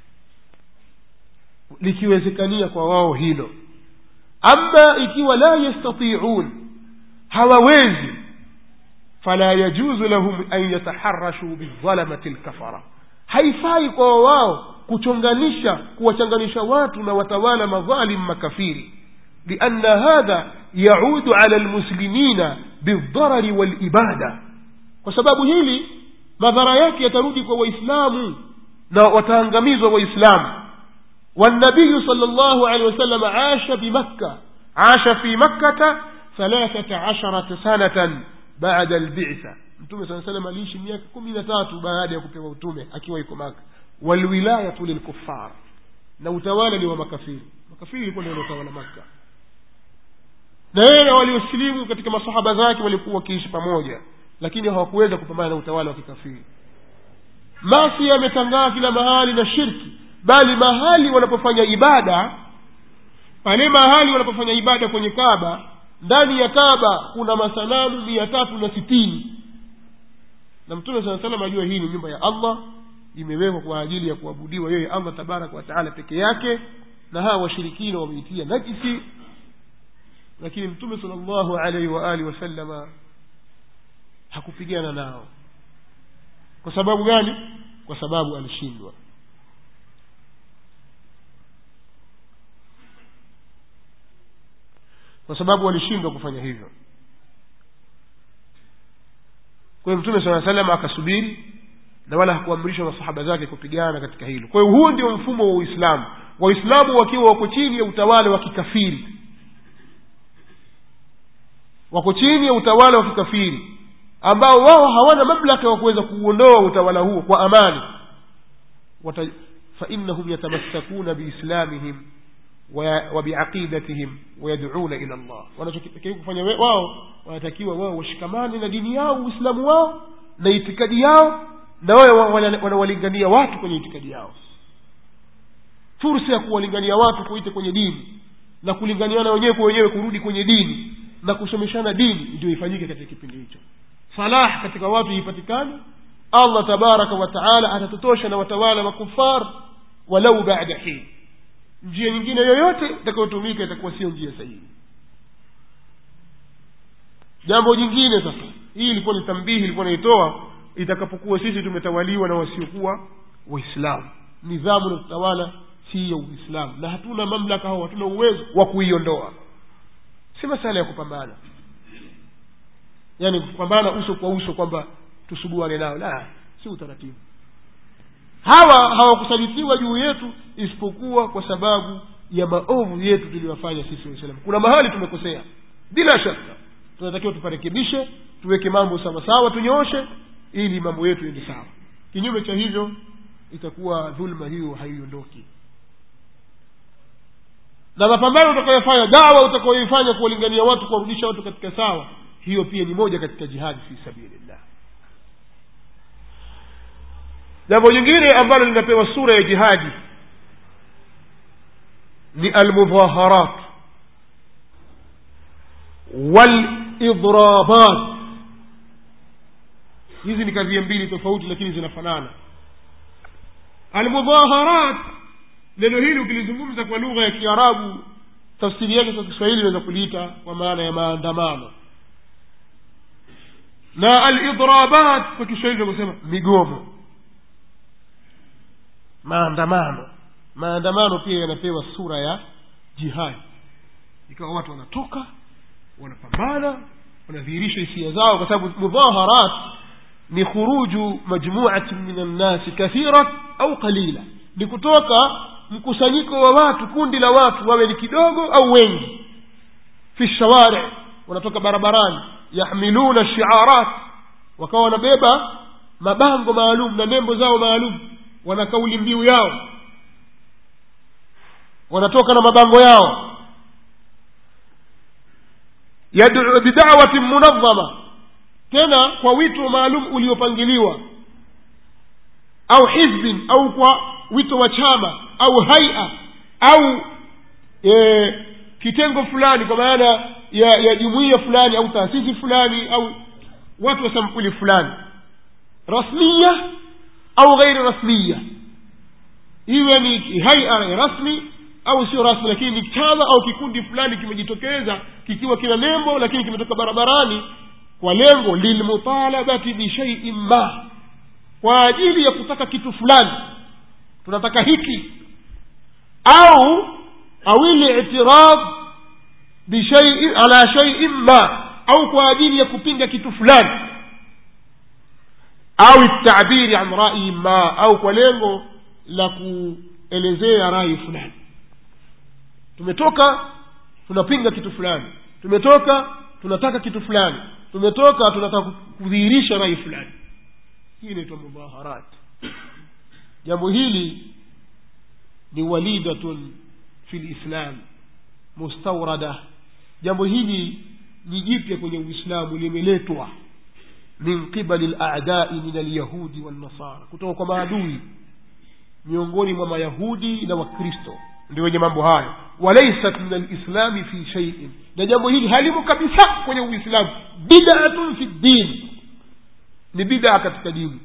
likiwezekania kwa wao hilo ama ikiwa la yastatiun hawawezi fala yajuzu lahum an yataharashu bidhalamati lkafara haifai kwa wao kuchonganisha kuwachanganisha watu na watawala madhalim makafiri lianna hadha yaudu ala lmuslimina bildharari walibada kwa sababu hili madhara yake yatarudi kwa waislamu na wataangamizwa waislamu والنبي صلى الله عليه وسلم عاش بمكة عاش في مكة ثلاثة عشرة سنة بعد البعثة mtume saa salam aliishi miaka kumi na tatu baada ya kupewa utume akiwa iko maka walwilayatu lilkufar na utawala ni wa makafiri makafiri ilikuwa ndio wanaotawala maka na yeye na waliosilimu katika masahaba zake walikuwa wakiishi pamoja lakini hawakuweza kupambana na utawala wa kikafiri masi yametangaa kila mahali na shirki bali mahali wanapofanya ibada pale mahali wanapofanya ibada kwenye kaba ndani ya kaba kuna masanamu mia tatu na sitini na mtume saa salam ajua hii ni nyumba ya allah imewekwa kwa ajili ya kuabudiwa yeye allah tabaraka wataala peke yake na hawa washirikina wameitia najisi lakini mtume sala llahu alaihi waalihi wasallama hakupigana nao kwa sababu gani kwa sababu alishindwa kwa sababu walishindwa kufanya hivyo kwa hiyo mtume saa salam akasubiri na wala hakuamrisha masahaba zake kupigana katika hilo kwa hiyo huu ndio mfumo wa uislamu waislamu wakiwa wako chini ya utawala wa kikafiri wako chini ya utawala wa kikafiri ambao wao hawana mamlaka wa kuweza kuuondoa utawala huo kwa amani Wata- fainahum yatamassakuna biislamihim wa- wa biaqidatihim wayaduna ila llah wanachotakiwa kufanya we- wao wanatakiwa wao washikamane na dini yao uislamu wao na itikadi yao na wao wa- wana- wanawalingania watu kwenye itikadi yao fursa ya kuwalingania watu kuite kwenye dini na kulinganiana wenyewe kwa wenyewe kurudi kwenye dini na kusomeshana dini ndio ifanyike katika kipindi hicho salah katika watu ipatikane allah tabaraka wa taala atatutosha na watawala makufar walau bada hin njia nyingine yoyote itakayotumika itakuwa sio njia sahihi jambo jingine sasa hii ilikuwa ni tambihi ilikuwa naitoa itakapokuwa sisi tumetawaliwa na wasiokuwa waislamu nidhamu na utawala si ya uislamu na hatuna mamlaka au hatuna uwezo wa kuiondoa si masala ya kupambana yaani kupambana uso kwa uso kwamba tusuguane nao la si utaratibu hawa hawakusalitiwa juu yetu isipokuwa kwa sababu ya maovu yetu tuliyofanya sisi waislamu kuna mahali tumekosea bila shaka tunatakiwa tuparekebishe tuweke mambo sawasawa tunyooshe ili mambo yetu yende sawa kinyume cha hivyo itakuwa dhulma hiyo haiondoki na mapambano utakayofanya dawa utakayoifanya kuwalingania watu kuwarudisha watu katika sawa hiyo pia ni moja katika jihadi fi sabilillah jambo jingine ambalo linapewa sura ya jihadi ni almudhaharat walidrabat hizi ni kadhia mbili tofauti lakini zinafanana almudhaharat neno hili ukilizungumza kwa lugha ya kiarabu tafsiri yake kwa kiswahili inaweza kuliita kwa maana ya maandamano na alidrabat kwa kiswahili tunakusema migomo maandamano maandamano pia yanapewa sura ya jihadi ikawa watu wanatoka wanapambana wanadhihirisha hisia zao kwa sababu mudhaharat ni khuruju majmuatin min annasi kathira au qalila ni kutoka mkusanyiko wa watu kundi la watu wawe ni kidogo au wengi fi shawari wanatoka barabarani yahmiluna shiarat wakawa wanabeba mabango maalum na nembo zao maalum wana kauli mbiu yao wanatoka na mabango yao yaduu bidawatin munadhama tena kwa wito maalum uliopangiliwa au hizbin au kwa wito wa chama au haia au e, kitengo fulani kwa maana ya ya jumuiya fulani au taasisi fulani au watu wa sampuli fulani rasmiya au ghairi rasmiya iwe ni haia rasmi au sio rasmi lakini ni chama au kikundi fulani kimejitokeza kikiwa kina nembo lakini kimetoka barabarani kwa lengo lilmutalabati bishaiin ma kwa ajili ya kutaka kitu fulani tunataka hiki au au litirad bishaiin ala shaiin ma au kwa ajili ya kupinga kitu fulani au tabiri an rai ma au kwa lengo la kuelezea rai fulani tumetoka tunapinga kitu fulani tumetoka tunataka kitu fulani tumetoka tunataka kudhihirisha rai fulani hii inaitwa mudhaharat jambo hili ni walidatun fi lislam mustaurada jambo hili ni jipya kwenye uislamu limeletwa min qibali ladai min alyahudi wannasara kutoka kwa maadui miongoni mwa mayahudi na wakristo ndio wenye mambo hayo walaisat min alislami fi shaiin na jambo hili halimo kabisa kwenye uislamu bidatun fi ddin ni bidaa katika dini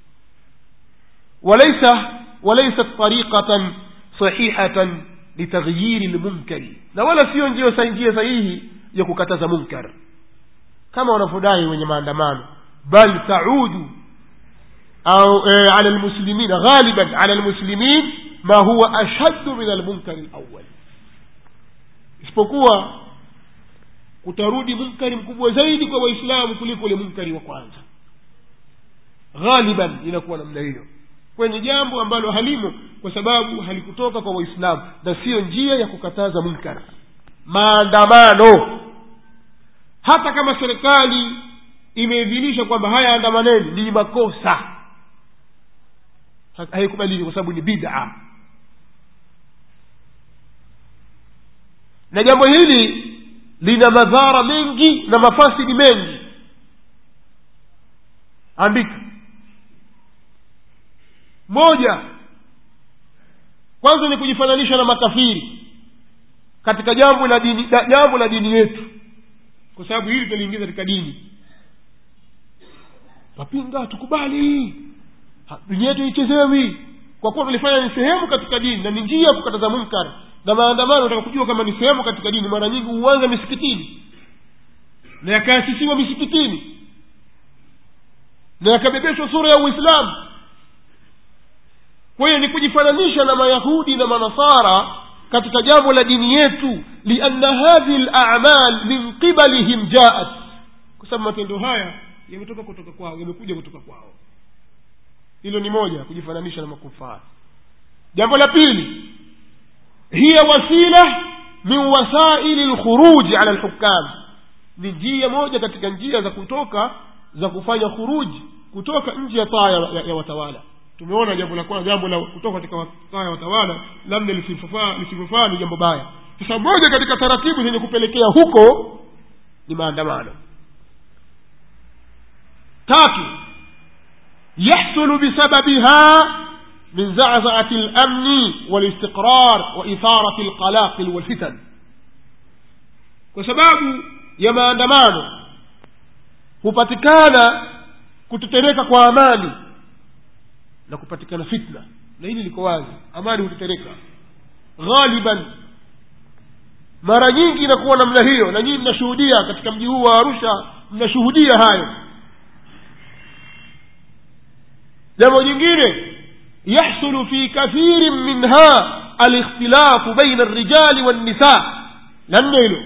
walaisa walaisat tariqatan sahihatan litaghyiri lmunkari na wala siyo njia njia sahihi ya kukataza munkar kama wanavyodai wenye maandamano bal taudu au e, ala lmuslimin ghaliban ala lmuslimin ma huwa ashaddu min almunkari lawal isipokuwa utarudi munkari mkubwa zaidi kwa waislamu kuliko ule munkari wa kwanza ghaliban inakuwa namna hiyo kwayo ni jambo ambalo halimo kwa sababu halikutoka kwa waislamu na siyo njia ya kukataza munkar maandamano hata kama serikali imeidhinisha kwamba haya andamaneni ni makosa haikubaliki kwa sababu ni bida na jambo hili lina madhara mengi na mafasidi mengi andika moja kwanza ni kujifananisha na makafiri katika jambo la dini jambo la dini yetu kwa sababu hili tutaliingiza katika dini twapinga tukubali dunia yetu ichezewi kwa kuwa tulifanya ni sehemu katika dini na ni njia ya kukataza munkar na maandamano nataka kujua kama ni sehemu katika dini mara nyingi huanza misikitini na yakaasisiwa misikitini na yakabebeshwa sura ya uislamu kwa hiyo ni kujifananisha na mayahudi na manasara katika jambo la dini yetu lianna hadhihi lamal min qibalihim jaat kwa sababu matendo haya yametoka kutoka kwao yamekuja kutoka kwao hilo ni moja kujifananisha na makufari jambo la pili hiya wasila min wasaili lkhuruji ala lhukam ni njia moja katika njia za kutoka za kufanya khuruji kutoka nje ya taa ya, ya, ya watawala tumeona jambo la kwanza jambo la kutoka katika taa ya watawala labda lisifofaa lisifofaa ni jambo baya sasa moja katika taratibu zenye kupelekea huko ni maandamano tatu yahsulu bisababiha min zazaati lamni walistiqrar wa itharati lqalaqil walfitan kwa sababu ya maandamano hupatikana kutetereka kwa amani na kupatikana fitna na hili liko wazi amani hutetereka ghaliban mara nyingi inakuwa namna hiyo na nyinyi mnashuhudia katika mji huu wa arusha mnashuhudia hayo jambo jingine yahsulu fi kathirin minha alikhtilafu baina alrijali wannisa la nne hilo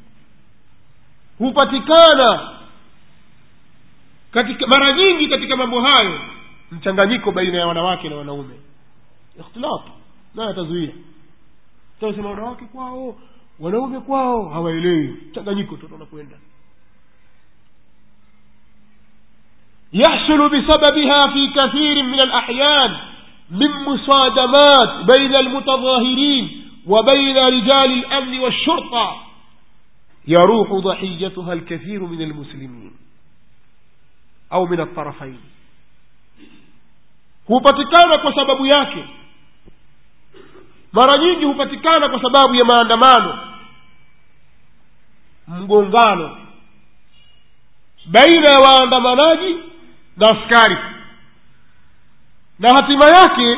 hupatikana katika mara nyingi katika mambo hayo mchanganyiko baina ya wanawake na wanaume ikhtilaf naye atazuia tasema wanawake kwao wanaume kwao hawaelewi mchanganyiko tu tunakwenda يحصل بسببها في كثير من الأحيان من مصادمات بين المتظاهرين وبين رجال الأمن والشرطة يروح ضحيتها الكثير من المسلمين أو من الطرفين hupatikana kwa sababu yake mara nyingi hupatikana kwa sababu ya maandamano mgongano baina ya waandamanaji na askari na hatima yake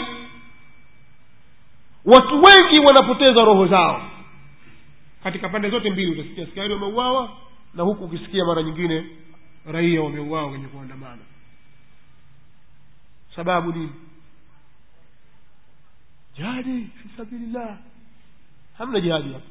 watu wengi wanapoteza roho zao katika pande zote mbili utasikia askari wameuawa na huku ukisikia mara nyingine raia wameuawa kwenye kuandamana sababu nini jihadi fi sabilillah hamna jihadi hapa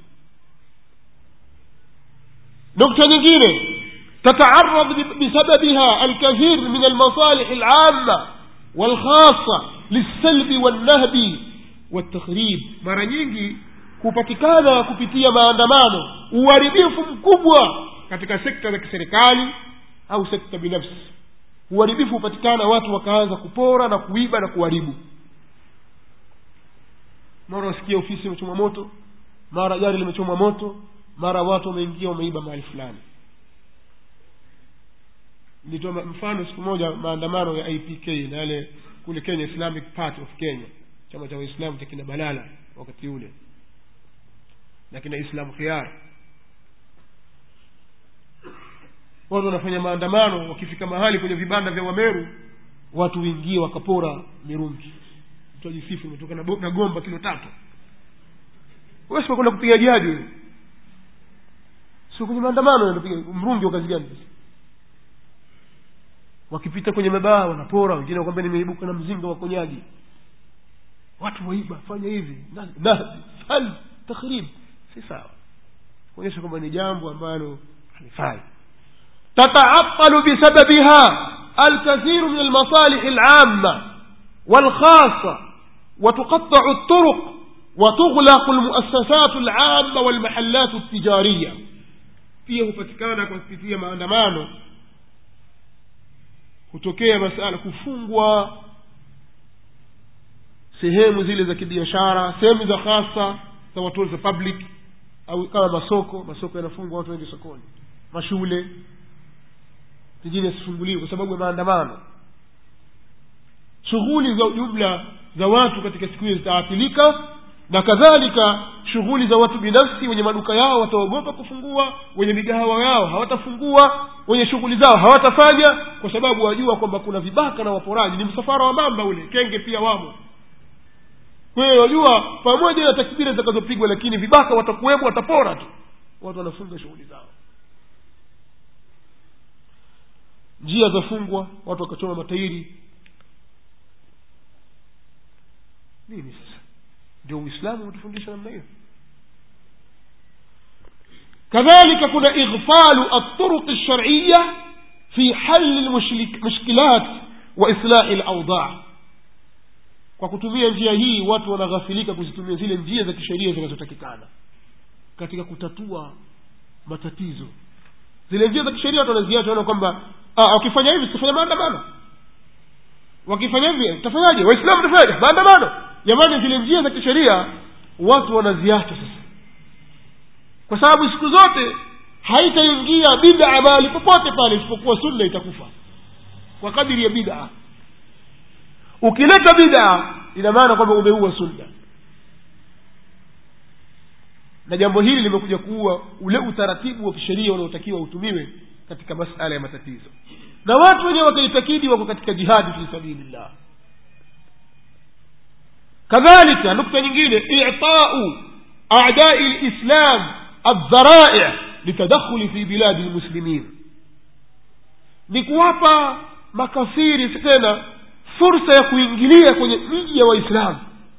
nukta nyingine تتعرض بسببها الكثير من المصالح العامة والخاصة للسلب والنهب والتخريب mara nyingi kupatikana kupitia maandamano uharibifu mkubwa katika sekta za kiserikali au sekta binafsi uharibifu hupatikana watu wakaanza kupora na kuiba na kuharibu mara wasikia ofisi imechomwa moto mara gari limechomwa moto mara watu wameingia wameiba mahali fulani nilitoa mfano siku moja maandamano ya ipk na yale kule kenya islamic party of kenya chama cha waislamu cha kina balala wakati ule na kina islam khiar watu wanafanya maandamano wakifika mahali kwenye vibanda vya wameru watu wingie wakapora mirungi mtu ajisifu umetoka na, na gomba kilo tatu wesikwenda kupiga jadi wewe sio kwenye maandamano napiga mrungi wa kazi gani wakipita kwenye mabaa wanapora wengine wakwambia nimeibuka na mzinga wa konyagi watu waiba fanya hivi hal takhrib si sawa kuonyesha kwamba ni jambo ambalo halifai تتعطل بسببها الكثير من المصالح العامة والخاصة وتقطع الطرق وتغلق المؤسسات العامة والمحلات التجارية pia hupatikana kwa kupitia maandamano hutokea masala kufungwa sehemu zile za kibiashara sehemu za hasa za watu za public au kama masoko masoko yanafungwa watu wengi sokoni mashule zingine zisifunguliwe kwa sababu ya maandamano shughuli za jumla za watu katika siku hiyo zitaathirika na kadhalika shughuli za watu binafsi wenye maduka yao wataogopa kufungua wenye migahawa yao hawatafungua wenye shughuli zao hawatafanya kwa sababu wajua kwamba kuna vibaka na waporaji ni msafara wa mamba ule kenge pia wamo kwa hiyo wajua pamoja na takbira zitakazopigwa lakini vibaka watakuwemo watapora tu watu wanafunga shughuli zao njia zafungwa watu wakachoma matairi nini sasa ndio uislamu umetufundisha namna hiyo كذلك كنا إغفال الطرق الشرعية في حل المشكلات وإصلاح الأوضاع kwa kutumia njia hii watu wanaghafilika kuzitumia zile njia za kisheria zinazotakikana katika kutatua matatizo zile njia za kisheria watu wanaziacha wana kwamba wakifanya hivi tutafanya maandamano wakifanya hivi tutafanyaje waislamu tafanyaje maandamano jamani zile njia za kisheria watu wanaziacha sasa kwa sababu siku zote haitaingia bidaa mahali popote pale isipokuwa sunna itakufa kwa kadiri ya bidaa ukileta bidaa ina maana kwamba umeua sunna na jambo hili limekuja kuua ule utaratibu wa kisheria unaotakiwa utumiwe katika masala ya matatizo na watu wenyewe wakaitakidi wako katika jihadi fi sabilillah kadhalika nukta nyingine itau adai lislam aldharaic litadakhuli fi biladi lmuslimin ni kuwapa makafiri tena fursa ya kuingilia kwenye miji ya waislamu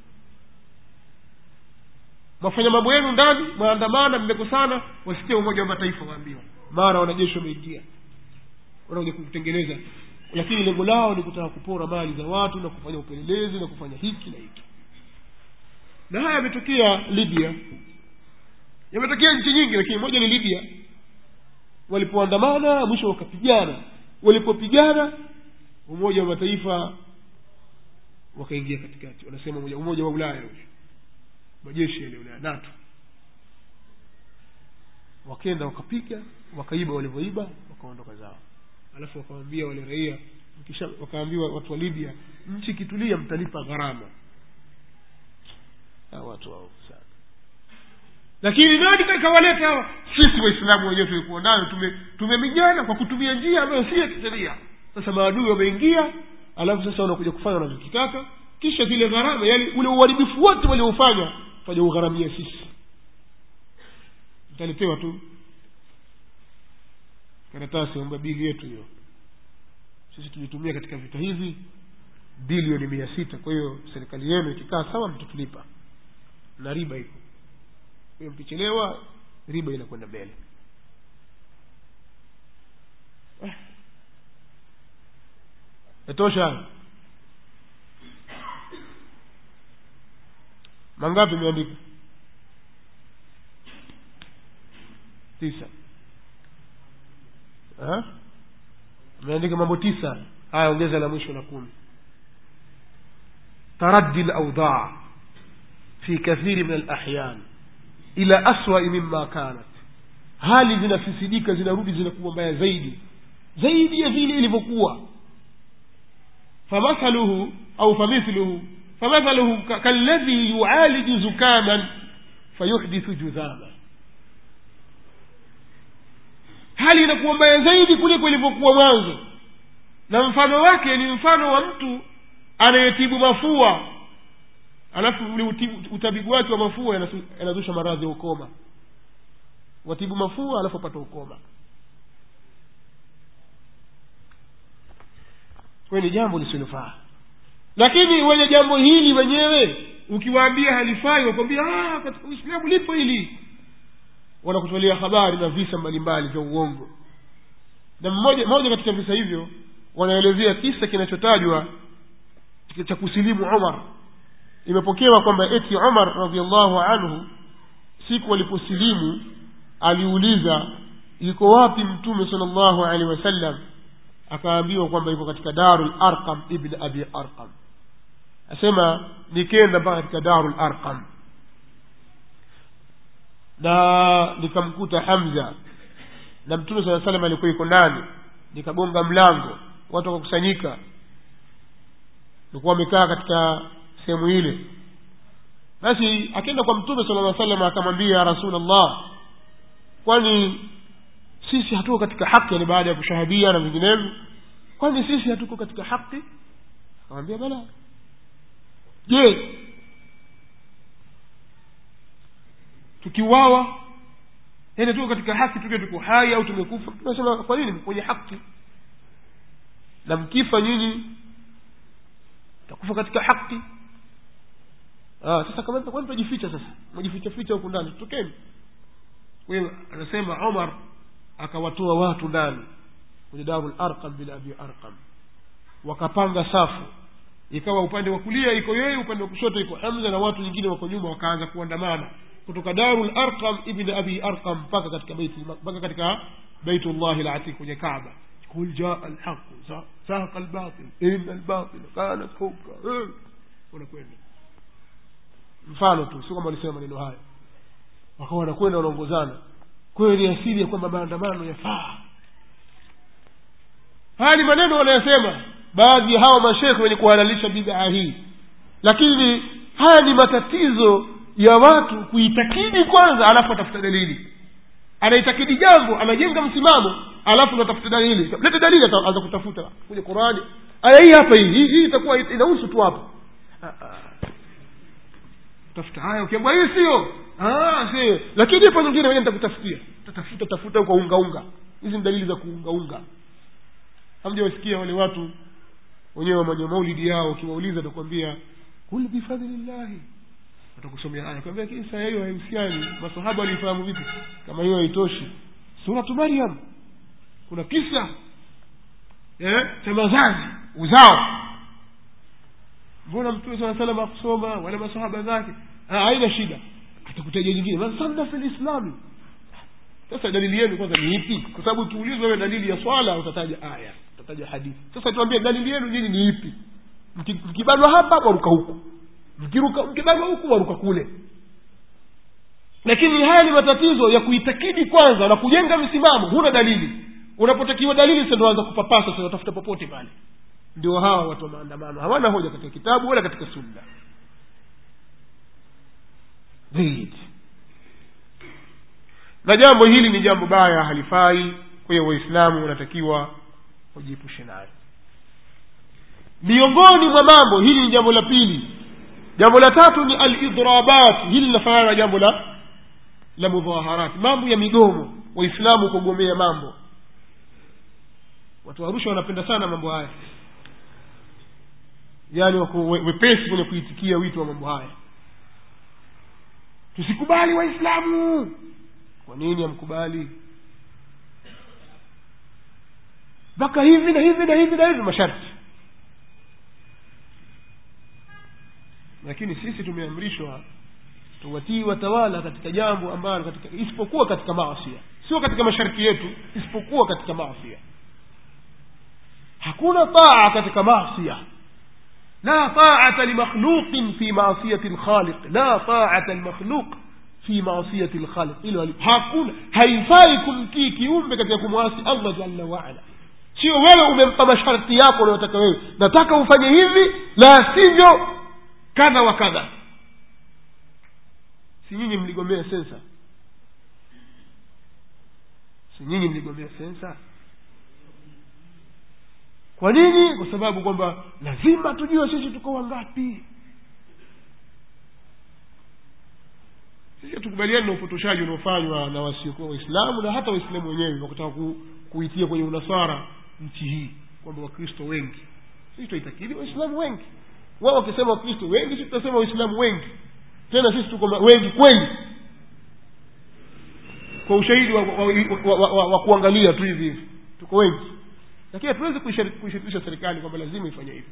mwafanya mambo yenu ndani maandamana mmekosana wasikia umoja wa mataifa waambiwa mara wanajeshi wameingia wanakuja kutengeneza lakini lengo lao ni kutaka kupora mali za watu na kufanya upelelezi na kufanya hiki na hiki na haya yametokea libya yametokea nchi nyingi lakini moja ni libya walipoandamana mwisho wakapigana walipopigana umoja wa mataifa wakaingia katikati wanasema umoja, umoja wa ulaya majeshi yale ulaya nato wakenda wakapiga wakaiba walivyoiba wakaondoka zao alafu wakawambia wale raia kisha wakaambiwa watu wa libya nchi ikitulia mtalipa gharama hawa watu wao sana lakini nani kakawaleta hawa sisi waislamu wenyewe tulikuwa nayo tumemijana tume kwa kutumia njia ambayo si ya kisheria sasa maadui wameingia alafu sasa wanakuja kufanya wanachokitaka kisha zile gharama yani ule uharibifu wote walioufanya faja ugharamia sisi mtaletewa tu karatasi amba bili yetu hiyo sisi tulitumia katika vita hivi bilioni mia sita kwa hiyo serikali yenu ikikaa sawa mtatulipa na riba iko hiyo mkichelewa riba inakwenda mbele yatosha hayo mangapi imeandika tisa ameandika mambo tisa haya ongeza la mwisho la kumi taraddi laudhaa fi kathiri min alahyan ila aswai mima kanat hali zinafisidika zinarudi zinakuwa mbaya zaidi zaidi ya vile ilivyokuwa famathaluhu au famithluhu famathaluhu kalladhi yualiju zukaman fayuhdithu judhama hali inakuwa mbaya zaidi kuliko ilivyokuwa mwanzo na mfano wake ni mfano wa mtu anayetibu mafua alafu ule utabibu wake wa mafua yanazusha maradhi ya ukoma watibu mafua alafu apata ukoma kwayo ni jambo lisilofaa lakini wenye jambo hili wenyewe ukiwaambia halifai wakwambia katika uislamu lipo hili wanakutolea habari na visa mbalimbali vya uongo na mmoja moja katika visa hivyo wanaelezea kisa kinachotajwa cha kusilimu umar imepokewa kwamba eti umar radiallahu anhu siku aliposilimu aliuliza yuko wapi mtume sala llahu alehi wasallam akaambiwa kwamba yuko katika daru larqam ibn abi arqam asema nikenda mpaka katika daru larqam na nikamkuta hamza na mtume saa salam alikuwa iko ndani nikagonga mlango watu wakakusanyika nikuwa wamekaa katika sehemu ile basi akenda kwa mtume sala lla salam akamwambia ya rasulllah kwani sisi hatuko katika haki yani baada ya kushahadia na vinginevyo kwani sisi hatuko katika haki akamwambia bala je tukiuawa yani tuko katika haki tukiwa tuko hai au tumekufa tunasema kwa nini kwenye haki na mkifa nyinyi takufa katika haki ah, sasa kama kwani tajificha sasa mwajificha ficha huku ndani tokeni kwa hiyo anasema omar akawatoa watu ndani kwenye darul arqam bin abi arqam wakapanga safu ikawa upande wa kulia iko yeye upande wa kushoto iko hamza na watu wengine wako nyuma wakaanza kuandamana kutoka darul arqam ibn abi arqam mpaka katika baiti mpaka katika baitullahi latiq kwenye kaaba قل جاء الحق زهق الباطل إن الباطل كان حقا wanakwenda mfano tu sio kama walisema maneno haya wakawa wanakwenda wanaongozana kwayo ni asili ya kwamba maandamano yafaa haya ni maneno wanayosema baadhi ya hawa mashekhe wenye kuhalalisha bidhaa hii lakini haya ni matatizo ya watu kuitakidi kwanza alafu atafuta dalili anaitakidi jambo anajenga msimamo alafu natafuta dalili lete dalili ataanza kutafuta kwenye qurani aya hii hapa hii hii hii itakuwa inahusu tu hapa tafuta haya ukiambwa hii sio sio lakini ipo nyingine wenye nitakutafutia tatafuta tafuta kwa unga unga hizi ni dalili za kuungaunga hamjawasikia wale watu wenyewe wamanya maulidi yao ukiwauliza atakwambia kul bifadhlillahi watakusomea aya kwambia kisa hiyo haihusiani masahaba walifahamu vipi kama hiyo haitoshi suratu maryam kuna kisa eh, cha mazazi uzao mbona mtume saa salam akusoma wala masahaba zake haina shida atakutajia nyingine masanna fi lislami sasa dalili yenu kwanza ni ipi kwa sababu ukiulizwa wewe dalili ya swala utataja aya utataja hadithi sasa tuambie dalili yenu nyinyi ni ipi mkibanwa hapa waruka huku mkiruka mkibanwa huku waruka kule lakini haya ni matatizo ya kuitakidi kwanza na kujenga msimamo huna dalili unapotakiwa dalili sa ndo anza kupapasa sa watafuta popote pale ndio hawa watu wa maandamano hawana hoja katika kitabu wala katika sunna zaidi na jambo hili ni jambo baya halifai kwa hiyo waislamu wanatakiwa wajiepushe nayo miongoni mwa mambo hili ni jambo la pili jambo la tatu ni alidrabat hili linafanana na jambo la la mudhaharat mambo ya migomo waislamu kugomea mambo watu wa arusha wanapenda sana mambo haya yaani wako wepesi kwenye kuitikia wito wa mambo haya tusikubali waislamu kwa nini hamkubali mpaka hivi na hivi na hivi na hivi masharti lakini sisi tumeamrishwa tuwatii watawala katika jambo ambalo katika isipokuwa katika maasia sio katika masharti yetu isipokuwa katika maasia hakuna taa katika maasia لا طاعة لمخلوق في معصية الخالق لا طاعة المخلوق في معصية الخالق إلو hakuna haifai kumtii kiumbe katika kumwasi allah jalla waala sio wewe umempa masharti yako unayotaka wewe nataka ufanye hivi la sivyo kadha wa kadha si nyinyi mligomea sensa si nyinyi mligomea sensa kwa nini kwa sababu kwamba lazima tujue sisi tuko wangapi sisi hatukubaliani na upotoshaji unaofanywa na wasiokuwa waislamu na hata waislamu wenyewe wakutaka ku, kuitia kwenye unasara nchi hii kwamba wakristo wengi sisi tunaitakidi waislamu wengi wao wakisema wakristo wengi sisi tutasema waislamu wengi tena sisi tuko wengi kweli kwa ushahidi wa, wa, wa, wa, wa, wa kuangalia tu hivi hivi tuko wengi lakini hatuwezi kuishirikisha serikali kwamba lazima ifanye hivi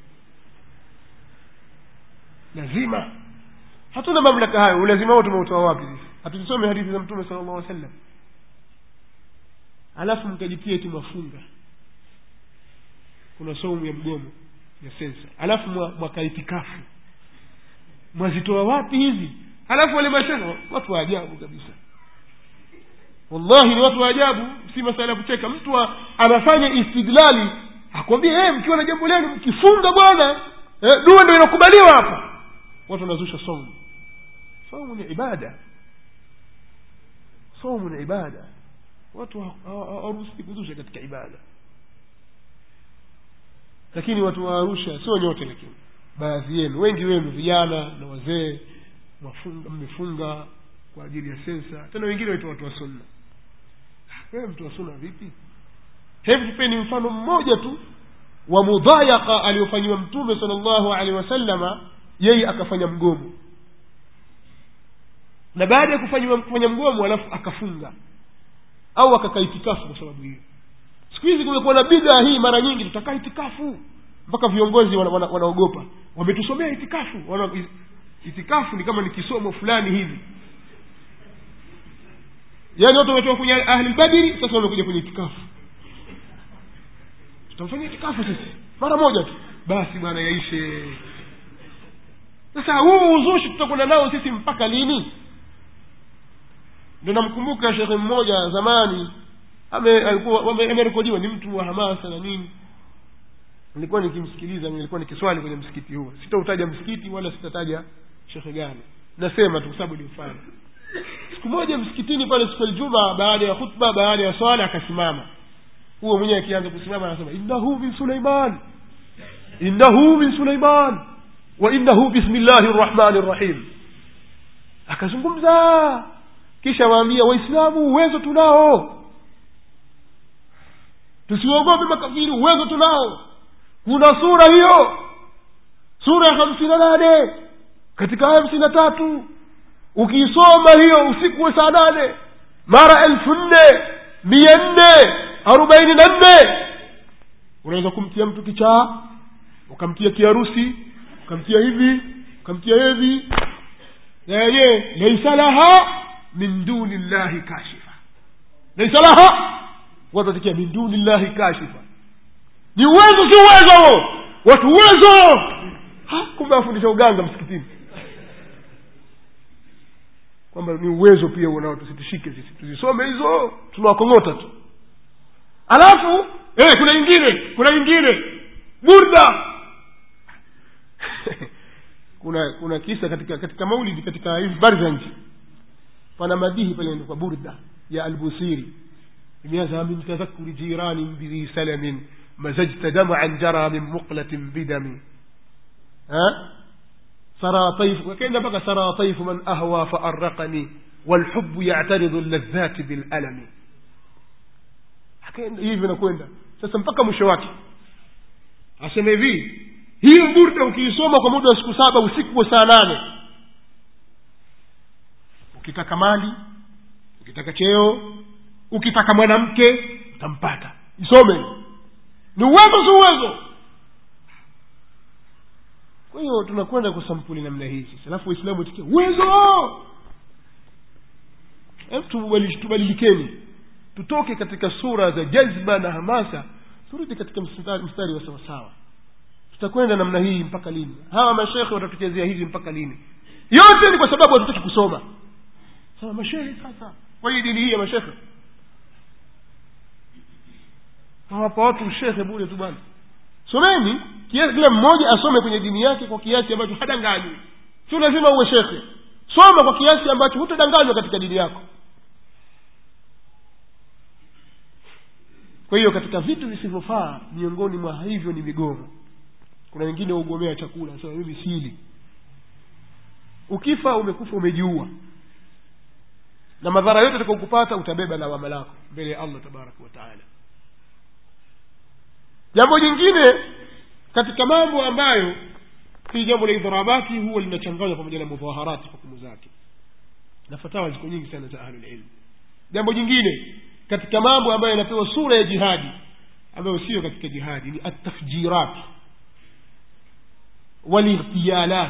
lazima hatuna mamlaka hayo ulazima huo tumeutoa wapi sisi hatuzisome hadithi za mtume sala llahu sallam alafu mkajitia eti mafunga kuna saumu ya mgomo ya sensa alafu mwakaitikafu mwazitoa wapi hizi alafu wale mashaka watu wa ajabu kabisa wallahi ni watu wa ajabu si masala ya kucheka mtu anafanya istidlali akwambia hey, mkiwa na jambo lenu mkifunga bwana eh, dua ndo inakubaliwa hapa watu wanazusha saumu saumu ni ibada saumu ni ibada watu hawaruhusi kuzusha katika ibada lakini watu wa arusha sio nyote lakini baadhi yenu wengi wenu vijana na wazee mmefunga kwa ajili ya sensa tena wengine waitwa watu wa sunna wewe mtu wa sunna vipi hebu tupeni mfano mmoja tu wa mudhayaka aliyofanyiwa mtume sala llahu alehi wasalama yeye akafanya mgomo na baada ya kufanya kufanya mgomo alafu akafunga au akakaa itikafu kwa sababu hiyo siku hizi kumekuwa na bidhaa hii mara nyingi tutakaa itikafu mpaka viongozi wanaogopa wana, wana, wana wametusomea itikafu wana, itikafu ni kama ni kisomo fulani hivi yaani watu wametoka kwenye ahlilbadiri sasa wamekuja kwenye itikafu tutamfanyia itikafu sisi mara moja tu basi bwana yaishe sasa huu uzushi tutakwenda nao sisi mpaka lini ndo namkumbuka shekhe mmoja zamani alikuwa amerekodiwa ni mtu wa hamasa na nini nilikuwa nikimsikiliza nilikuwa nikiswali kwenye msikiti huo sitautaja msikiti wala sitataja shekhe gani nasema tu kwa sababu ni mfano siku moja msikitini pale siku aljuma baada ya khutba baada ya swala akasimama huo mwenyewe akianza kusimama anasema innahu min suleiman innahu min suleiman wa innahu bismillahi rrahmani rrahim akazungumza kisha waambia waislamu uwezo tunao tusiogope makafiri uwezo tunao kuna sura hiyo sura ya hamsini na nane katika aya hamsini na tatu ukiisoma hiyo usiku wa saa nane mara elfu nne mia nne arobaini na nne unaweza kumtia mtu kichaa ukamtia kiharusi ukamtia hivi ukamtia hivi na yenyewe laisa laha min duni llahi kashifa laisa laha watu watakia min duni llahi kashifa ni uwezo si uwezo huo watu uwezo kumbe wafundisha uganga msikitini kwamba ni uwezo pia unao tusitushike sisi tuzisome hizo tunawakong'ota tu alafu eh, kuna ingine kuna ingine burda kuna kuna kisa katika katika maulidi katika hizi barzanj pana madihi pale kwa burda ya albusiri imeanza min tadhakuri jiranin bidhi salamin مزجت دمعا جرى من مقلة بدم ها سرى طيف وكأن بقى سرى طيف من أهوى فأرقني والحب يعترض اللذات بالألم hivi nakwenda sasa mpaka mwisho wake asema hivi hiyo burda ukiisoma kwa muda wa siku saba usiku wa saa nane ukitaka mali ukitaka cheo ukitaka mwanamke utampata isome ni uwezo si uwezo kwa hiyo tunakwenda kwa sampuli namna hii sasa alafu waislamu itikia uwezo tubadilikeni tutoke katika sura za jazba na hamasa turudi katika mstari, mstari wa sawasawa tutakwenda namna hii mpaka lini hawa mashekhe watatuchezea hivi mpaka lini yote ni kwa sababu hatutaki kusoma sasa mashehe sasa kwa hii dini hii ya mashekhe hawapa watu ushehe bure tu bwana someni kiasi kila mmoja asome kwenye dini yake kwa kiasi ambacho hadanganywi sio lazima uwe shekhe soma kwa kiasi ambacho hutadanganywa katika dini yako kwa hiyo katika vitu visivyofaa miongoni mwa hivyo ni migomo kuna wengine waugomea chakula sema mimi sili ukifa umekufa umejiua na madhara yote utakaokupata utabeba lawama lako mbele ya allah tabaraka wataala jambo jingine katika mambo ambayo hii jambo la idharabati huwa linachanganywa pamoja na mudhaharati hukumu zake na fatawa ziko nyingi sana za ahlulilmu jambo jingine katika mambo ambayo yanapewa sura ya jihadi ambayo sio katika jihadi ni atafjirat walightiyalat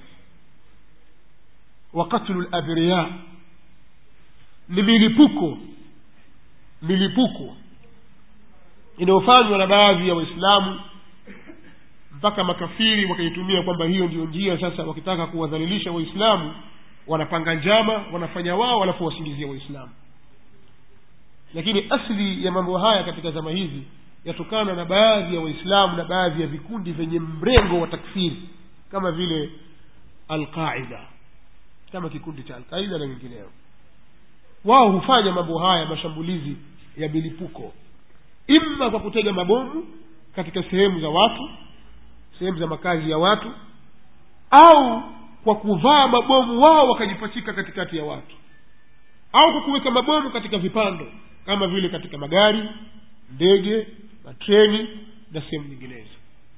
wa qatlu labriya ni milipuko milipuko inayofanywa na baadhi ya waislamu mpaka makafiri wakaitumia kwamba hiyo ndio njia sasa wakitaka kuwadhalilisha waislamu wanapanga njama wanafanya wao alafu wasingizia waislamu lakini asli ya mambo haya katika zama hizi yatokana na baadhi ya waislamu na baadhi ya vikundi vyenye mrengo wa takfiri kama vile alqaida kama kikundi cha alqaida na wengineo wao hufanya mambo haya mashambulizi ya milipuko imma kwa kutega mabomu katika sehemu za watu sehemu za makazi ya watu au kwa kuvaa mabomu wao wakajipachika katikati ya watu au kwa kuweka mabomu katika vipando kama vile katika magari ndege matreni na sehemu nyinginezo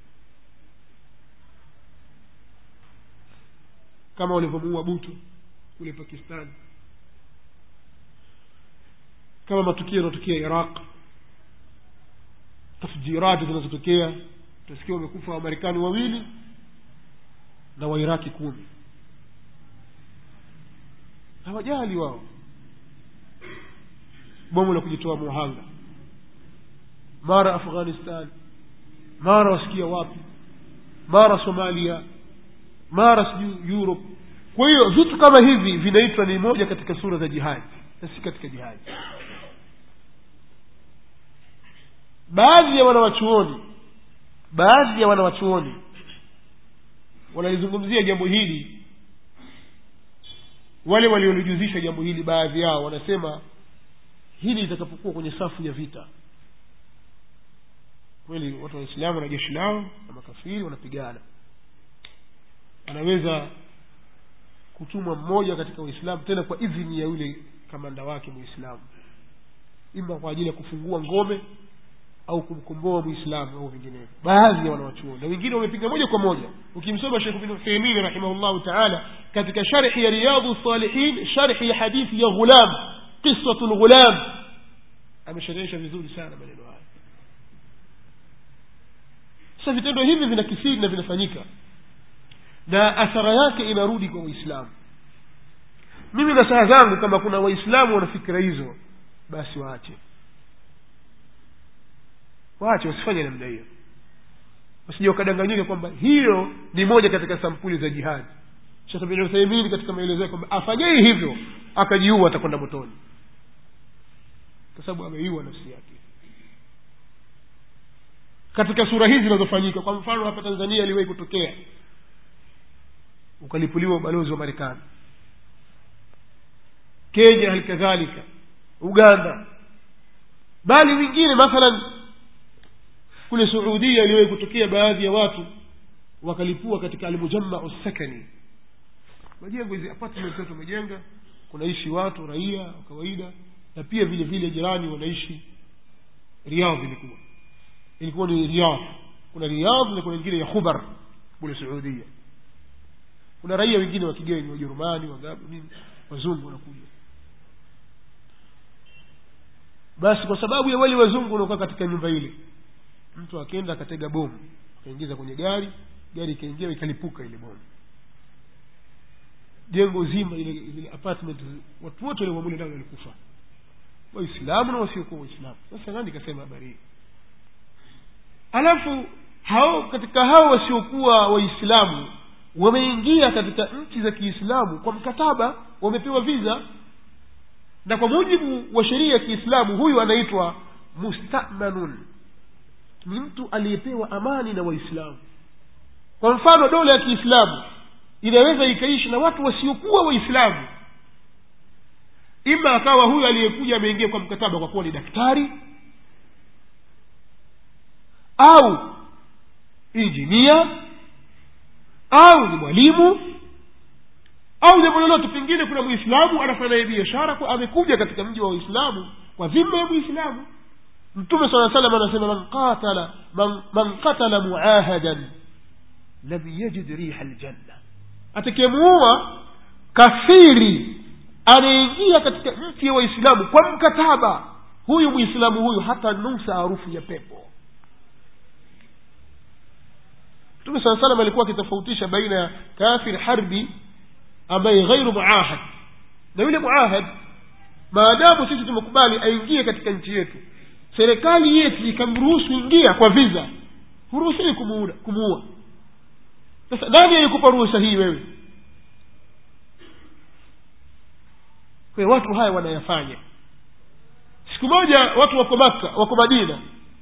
kama walivyomuua butu kule pakistan kama matukio yanayotokea iraq tafjirati zinazotokea utasikia wamekufa wamarekani wawili na wairaki kumi hawajali wao bomu la kujitoa muhanga mara afghanistan mara wasikia wapi mara somalia mara sijui europe kwa hiyo vitu kama hivi vinaitwa ni moja katika sura za jihadi na si katika jihadi baadhi ya wanawachuoni baadhi ya wanawachuoni wanalizungumzia jambo hili wale waliolijuzisha jambo hili baadhi yao wanasema hili litakapokuwa kwenye safu ya vita kweli watu waislamu na jeshi lao na makafiri wanapigana anaweza kutumwa mmoja katika waislamu tena kwa idhini ya yule kamanda wake mwislamu ima kwa ajili ya kufungua ngome au kumkomboa mwislamu au vinginevyo baadhi ya wanawachuoni na wengine wamepiga moja kwa moja ukimsoma shekh bin utheimin rahimahullahu taala katika sharhi ya riyadhu salihin sharhi ya hadithi ya ghulam qisatu lghulam amesherehesha vizuri sana maneno haya sasa vitendo hivi vinakithiri na vinafanyika na athara yake inarudi kwa waislamu mimi na saa zangu kama kuna waislamu wana fikira hizo basi waache waache wasifanye namna hiyo wasija wakadanganyika kwamba hiyo ni moja katika sampuli za jihadi shekh bin uthaimin katika maelezo yake kwamba afanyei hivyo akajiua atakwenda motoni kwa sababu ameiua nafsi yake katika sura hizi zinazofanyika kwa mfano hapa tanzania iliwahi kutokea ukalipuliwa ubalozi wa marekani kenya hali kadhalika uganda bali wengine mathalan kule suudia iliwahi kutokea baadhi ya watu wakalipua katika almujamau sakani majengo hizi apartment watu wamejenga kunaishi watu raia wa kawaida na pia vile vile jirani wanaishi riyadh ilikuwa ilikuwa ni riyadh kuna riyadh na kuna ingine ya khubar kule suudia kuna raia wengine wa kigeni wajerumani wangapi nini wazungu wanakuja basi kwa sababu ya wale wazungu wanaokaa katika nyumba ile mtu akenda akatega bomu akaingiza kwenye gari gari ikaingia ikalipuka ile bomu jengo zima ile ile apartment watu wote wale wamule ndani walikufa waislamu na wasiokuwa waislamu sasa nani kasema habari hii alafu hao katika hao wasiokuwa waislamu wameingia katika nchi za kiislamu kwa mkataba wamepewa viza na kwa mujibu wa sheria ya kiislamu huyu anaitwa mustamanun ni mtu aliyepewa amani na waislamu kwa mfano dola ya kiislamu inaweza ikaishi na watu wasiokuwa waislamu ima akawa huyu aliyekuja ameingia kwa mkataba kwa kuwa ni daktari au injinia au ni mwalimu au jambo lolote pengine kuna mwislamu anafanya naye biashara kwa amekuja katika mji wa waislamu kwa dhima ya mwislamu mtume saa salam anasema man qatala man, man qatala muahadan lam yajid riha ljanna atakayemuua kafiri anaingia katika nchi ya waislamu kwa mkataba huyu mwislamu huyu hata nusa harufu ya pepo mtume saa salam alikuwa akitofautisha baina ya kafir harbi ambaye ghairu muahad na yule muahad maadamu sisi tumekubali aingie katika nchi yetu serikali yetu ikamruhusu ingia kwa viza huruhusiwi kumuua sasa nani alikupa ruhusa hii wewe kwa hiyo watu haya wanayafanya siku moja watu wako makka wako madina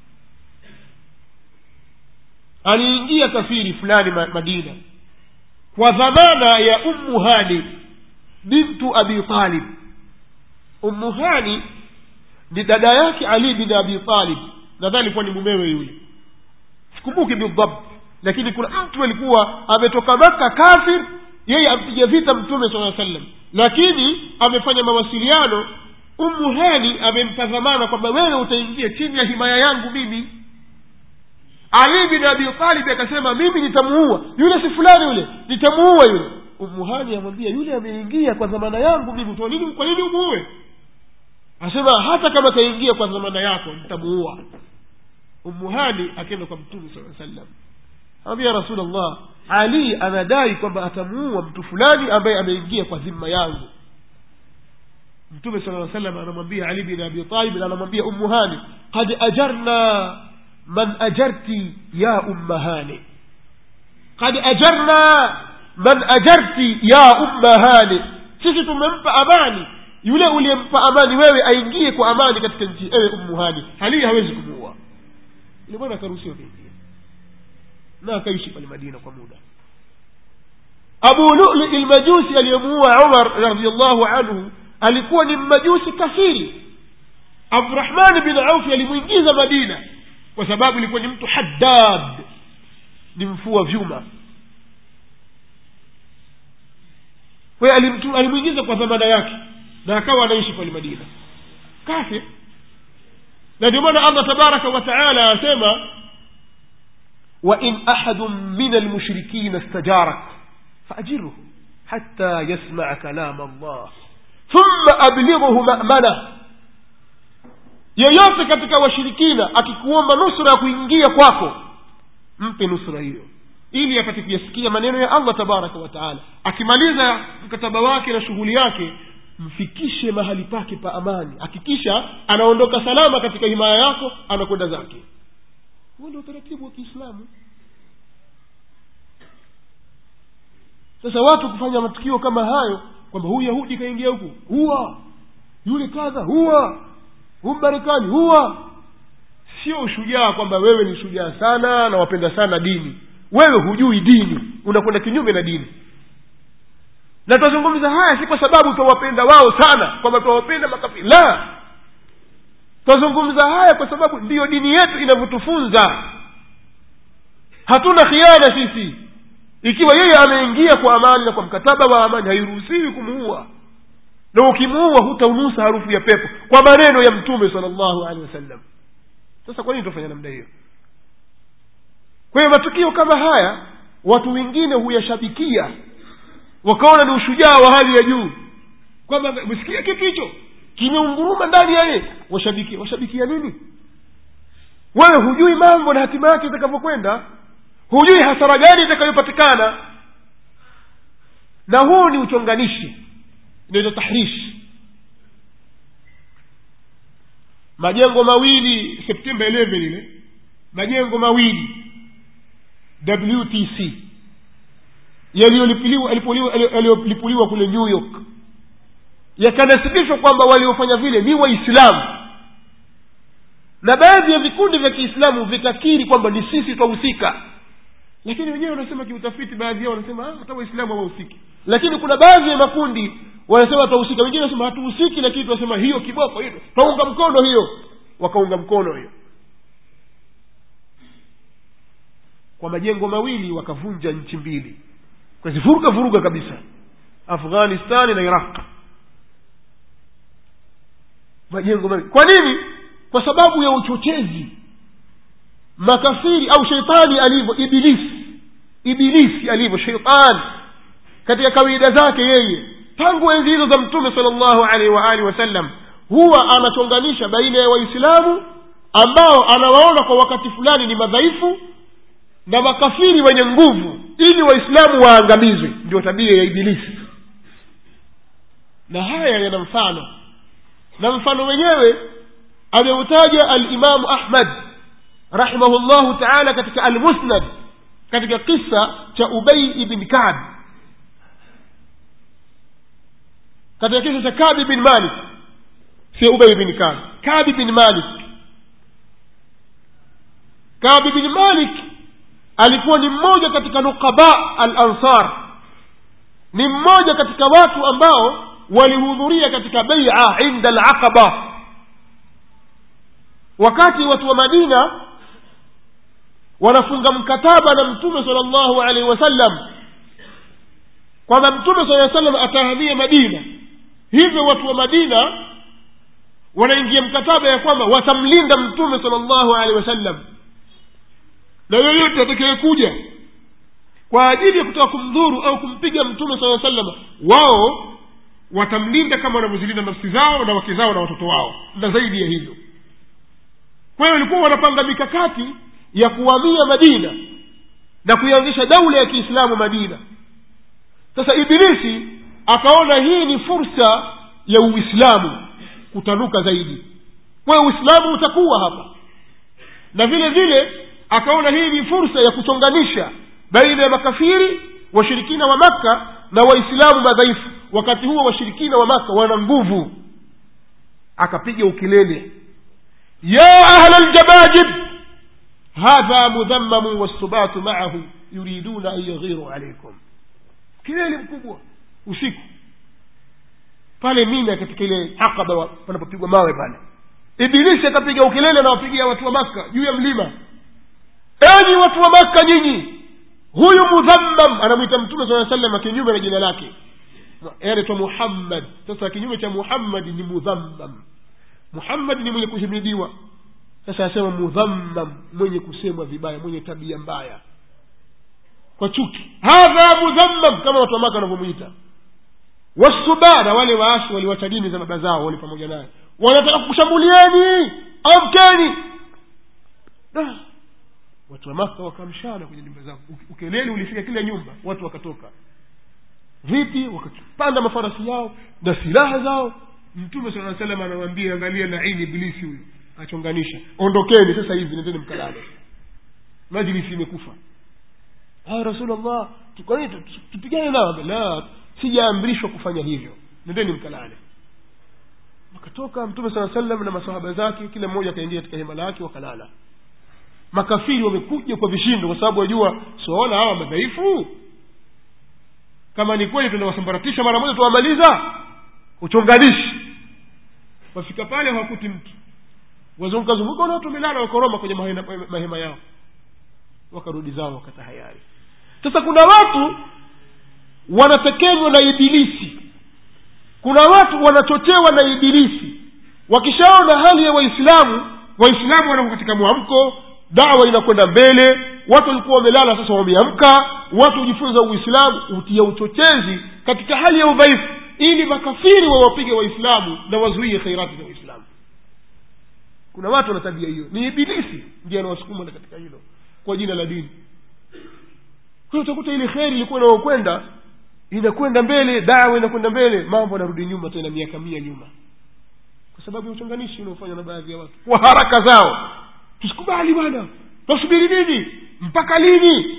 aliingia kafiri fulani madina kwa dhamana ya ummu hani bintu abi talib ummu hani ni dada yake ali bin abi talib nadhani kuwa ni mumewe yule sikumbuki bidhabt lakini kuna mtu alikuwa ametoka maka kafir yeye ampiga vita mtume saa sallam lakini amefanya mawasiliano ummu hani amempa dhamana kwamba wewe utaingia chini ya himaya yangu mimi ali bin abi talib akasema mimi nitamuua yule si fulani yule nitamuua yule umuhani amwambia yule ameingia kwa dhamana yangu mimi kwa nini kwa nini umuue asema hata kama kaingia kwa dhamana yako nitamuua umuhani akenda kwa mtume saa sallam amwambia rasulllah ali anadai kwamba atamuua mtu fulani ambaye ameingia kwa dhima yangu mtume sala salam anamwambia ali bin abi talib na anamwambia ummuhani qad ajarna man ajarti ya ummahani qad ajarna man ajarti ya ummahani sisi tumempa amani yule uliyempa amani wewe aingie kwa amani katika nchi ewe ummuhani hali hawezi kumuua ile bwana akaruhusiwa kuingia na akaishi pale madina kwa muda abu lulu lmajusi aliyemuua umar radiallahu anhu alikuwa ni mmajusi kafiri abdurahmani bin aufi alimwingiza madina kwa sababu ilikuwa ni mtu haddad ni mfua vyuma kwa hiyo alimwingiza kwa dhamana yake na akawa anaishi pale madina kafir na ndio maana allah tabaraka wa taala asema وإن أحد من المشركين استجارك فأجره حتى يسمع كلام الله ثم أبلغه مأمنة yeyote katika washirikina akikuomba nusra ya kuingia kwako mpe nusra hiyo ili apate kuyasikia maneno ya allah tabaraka wa taala akimaliza mkataba wake na shughuli yake mfikishe mahali pake pa amani hakikisha anaondoka salama katika himaya yako anakwenda zake huo ndio utaratibu wa kiislamu sasa watu kufanya matukio kama hayo kwamba huyu yahudi kaingia huku huwa yule kadha huwa huyu marekani huwa sio ushujaa kwamba wewe ni shujaa sana na wapenda sana dini wewe hujui dini unakwenda kinyume na dini na twazungumza haya si kwa sababu twawapenda wao sana kwamba twawapenda makafiri la twazungumza haya kwa sababu ndiyo dini yetu inavyotufunza hatuna khiana sisi ikiwa yeye ameingia kwa amani na kwa mkataba wa amani hairuhusiwi kumuua na ukimuua hutaunusa harufu ya pepo kwa maneno ya mtume sala llahu alehi wasallam sasa kwa nini tufanya namna hiyo kwa hiyo matukio kama haya watu wengine huyashabikia wakaona ni ushujaa wa hali ya juu kwamba mesikia kitu hicho kimeunguruma ndani yaye washabikia washabikia nini wewe hujui mambo na hatima yake itakavyokwenda hujui hasara gani itakayopatikana na huu ni uchonganishi inaitwa tahrishi majengo mawili septemba 11 ile majengo mawili wtc yaliyolipuliwa kule new york yakanasibishwa kwamba waliofanya vile ni waislamu na baadhi ya vikundi vya kiislamu vikakiri kwamba ni sisi twahusika lakini wenyewe wanasema kiutafiti baadhi yao wanasema hata waislamu hawahusiki lakini kuna baadhi ya makundi wanasema twahusika wengine wanasema hatuhusiki lakini tunasema hiyo kiboko hiyo twaunga mkono hiyo wakaunga mkono hiyo kwa majengo mawili wakavunja nchi mbili kazivuruga vuruga kabisa afghanistani na iraq majengo mawili kwa nini kwa sababu ya uchochezi makafiri au sheitani alivyo ibilisi ibilisi alivyo sheitani katika kawaida zake yeye tangu enzi hizo za mtume sala llahu alaihi waalihi wasallam huwa anachonganisha baina ya waislamu ambao anawaona kwa wakati fulani ni madhaifu na makafiri wenye nguvu ili waislamu waangamizwe ndio tabia ya ibilisi na haya yana mfano na mfano wenyewe ameutaja alimamu ahmad rahimahullahu taala katika almusnad katika kisa cha ubei ibn kab katika kisa cha kabi bin malik sio ubei bin kab kabi bin malik kabi bin malik alikuwa ni mmoja katika nukaba al ansar ni mmoja katika watu ambao walihudhuria katika beia inda alaqaba wakati watu wa madina wanafunga mkataba na mtume sala llahu alaihi wasallam kwamba mtume sala salam atahamia madina hivyo watu wa madina wanaingia mkataba ya kwamba watamlinda mtume sala llahu alaihi wasallam na yoyote atakayekuja kwa ajili ya kutaka kumdhuru au kumpiga mtume saa salama wao watamlinda kama wanavyozilinda nafsi zao na wake zao na watoto wao na zaidi ya hivyo kwa hiyo walikuwa wanapanga mikakati ya kuhamia madina na kuianzisha daula ya kiislamu madina sasa ibilisi akaona hii ni fursa ya uislamu kutanuka zaidi kwa hiyo uislamu utakuwa hapa na vile vile akaona hii ni fursa ya kuchonganisha baina ya makafiri washirikina wa makka na waislamu madhaifu wakati huo washirikina wa makka wana nguvu akapiga ukilele ya ahla ljabajib hadha mudhammamu wassubatu maahu yuriduna an yaghiru alaikum kilele mkubwa usiku pale mina katika ile aqaba panapopigwa mawe pale ibilisi akapiga ukelele anawapigia watu wa makka juu ya mlima enyi watu wa makka nyinyi huyu mudhammam anamwita mtume saa salam kinyume na jina lake anaitwa muhammad sasa kinyume cha muhammadi ni mudhammam muhammad ni mwenye kuhimidiwa sasa asema mudhammam mwenye kusemwa vibaya mwenye tabia mbaya kwa chuki hadha mudhammam kama watu wa maka wanavyomwita wasubana wale waasi waliwacha dini za baba zao wale pamoja naye wanataka kukushambulieni amkeni da watu wa maka wakamshana kwenye nyumba zao ukelele ulifika kila nyumba watu wakatoka vipi wakapanda mafarasi yao na silaha zao mtume saa salam anawambia angalia laini ibilisi huyu achonganisha ondokeni sasa hivi nendeni mkalale majlisi imekufa rasulllah tupigane nao la sijaamrishwa kufanya hivyo nendeni mkalale wakatoka mtume saa salam na masahaba zake kila mmoja akaingia katika hema lake wakalala makafiri wamekuja kwa vishindo kwa sababu wajua siwaona hawa madhaifu kama ni kweli tunawasambaratisha mara moja tuwamaliza uchonganishi wafika pale hawakuti mtu wazungukazunguka na watu wamelala wakoroma kwenye mahema, mahema yao wakarudi zao wakatahayari sasa kuna watu wanatekenywa na ibilisi kuna watu wanachochewa na ibilisi wakishaona hali ya waislamu waislamu wanako katika mwamko dawa inakwenda mbele watu walikuwa wamelala sasa wameamka watu hujifunza uislamu hutia uchochezi katika hali ya udhaifu ili makafiri wawapige waislamu na wazuie khairati za waislamu kuna watu wana tabia hiyo ni ibilisi ndiye anawasukuma katika hilo kwa jina la dini kwa hiyo utakuta ile kheri ilikuwa inaokwenda inakwenda mbele dawa inakwenda mbele mambo yanarudi nyuma tena miaka mia nyuma kwa sababu ya uchanganishi unaofanywa na baadhi ya watu kwa haraka zao tusikubali bwana tasubiri nini mpaka lini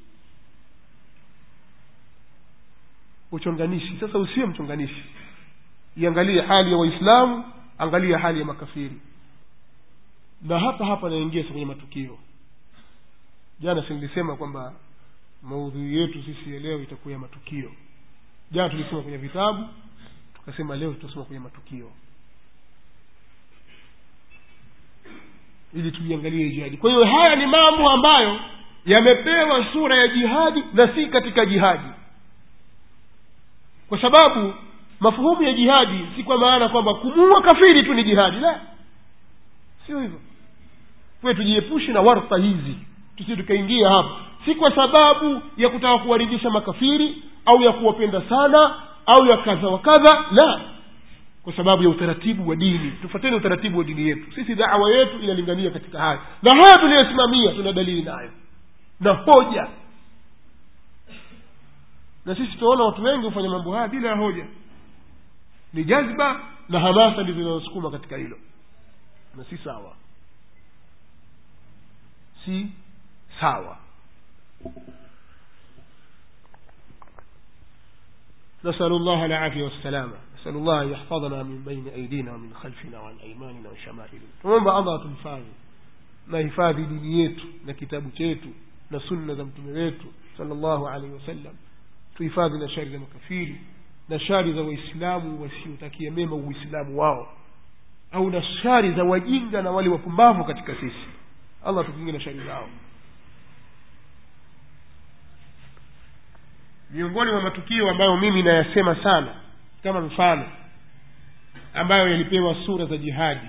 uchonganishi sasa usiwe mchonganishi iangalie hali ya waislamu angalia hali ya makafiri na hapa hapa naingia sa kwenye matukio jana singilisema kwamba maudhui yetu sisi ya leo itakuwa ya matukio jana tulisoma kwenye vitabu tukasema leo tutasoma kwenye matukio ili tuiangalie jihadi kwa hiyo haya ni mambo ambayo yamepewa sura ya jihadi na si katika jihadi kwa sababu mafuhumu ya jihadi si kwa maana kwamba kumuua kafiri tu ni jihadi la sio hivyo kwe tujiepushe na warfa hizi tusi tukaingia hapa si kwa sababu ya kutaka kuwaridhisha makafiri au ya kuwapenda sana au ya kadha wa kadha la kwa sababu ya utaratibu wa dini tufuateni utaratibu wa dini yetu sisi dawa yetu inalingania katika haya na haya tuliyosimamia tuna dalili nayo na hoja na sisi tunaona watu wengi hufanya mambo haya bila ya hoja ni jazba na hamasa ndizo zinazosukuma katika hilo na si sawa si sawa نسأل الله العافية والسلامة نسأل الله أن يحفظنا من بين أيدينا ومن خلفنا وعن أيماننا وشمائلنا tunaomba allah tumhifadhi na hifadhi dini yetu na kitabu chetu na sunna za mtume wetu salllahu alaihi wasallam tuhifadhi na shari za makafiri na shari za waislamu wasiotakia mema uislamu wao au na shari za wajinga na wale wapumbavu katika sisi allah tukinge na shari zao miongoni mwa matukio ambayo mimi nayasema sana kama mfano ambayo yalipewa sura za jihadi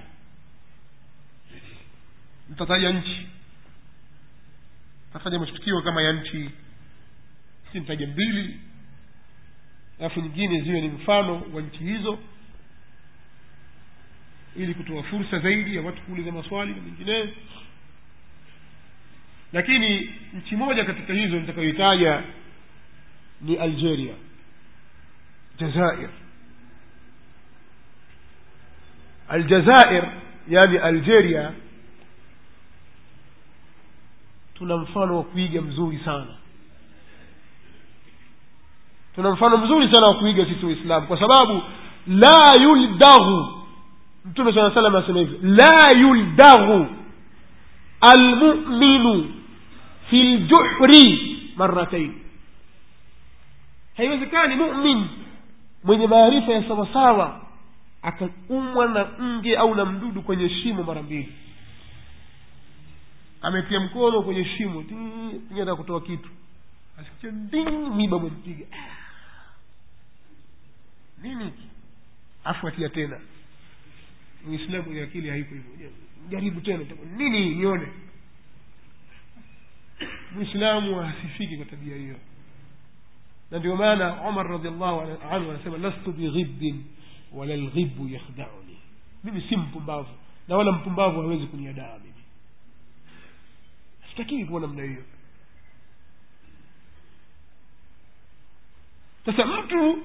nitataja nchi nitataja matukio kama ya nchi nitaje mbili alafu nyingine ziwe ni mfano wa nchi hizo ili kutoa fursa zaidi ya watu kuuliza maswali na mengineyo lakini nchi moja katika hizo nitakayoitaja ni algeria jazair aljazair yani algeria tuna mfano wa kuiga mzuri sana tuna mfano mzuri sana wa kuiga sisi waislamu kwa sababu la yuldaghu mtume saa salam anasema hivyo la yuldaghu almuminu fi ljuhri maratain haiwezekani mumin mwenye maarifa ya sawasawa akaumwa na nge au na mdudu kwenye shimo mara mbili ametia mkono kwenye shimo ata kutoa kitu asikia nding miba mwempiga nini afu atia tena muislamu mwenye akili haiko hivyo jaribu tena nini nione muislamu hasifiki kwa tabia hiyo na ndio maana umar radiallahu anhu anasema lastu bighibin wala lghibu yakhdauni mimi si mpumbavu na wala mpumbavu hawezi kuniadaa mimi sitakiwi kuwa namna hiyo sasa mtu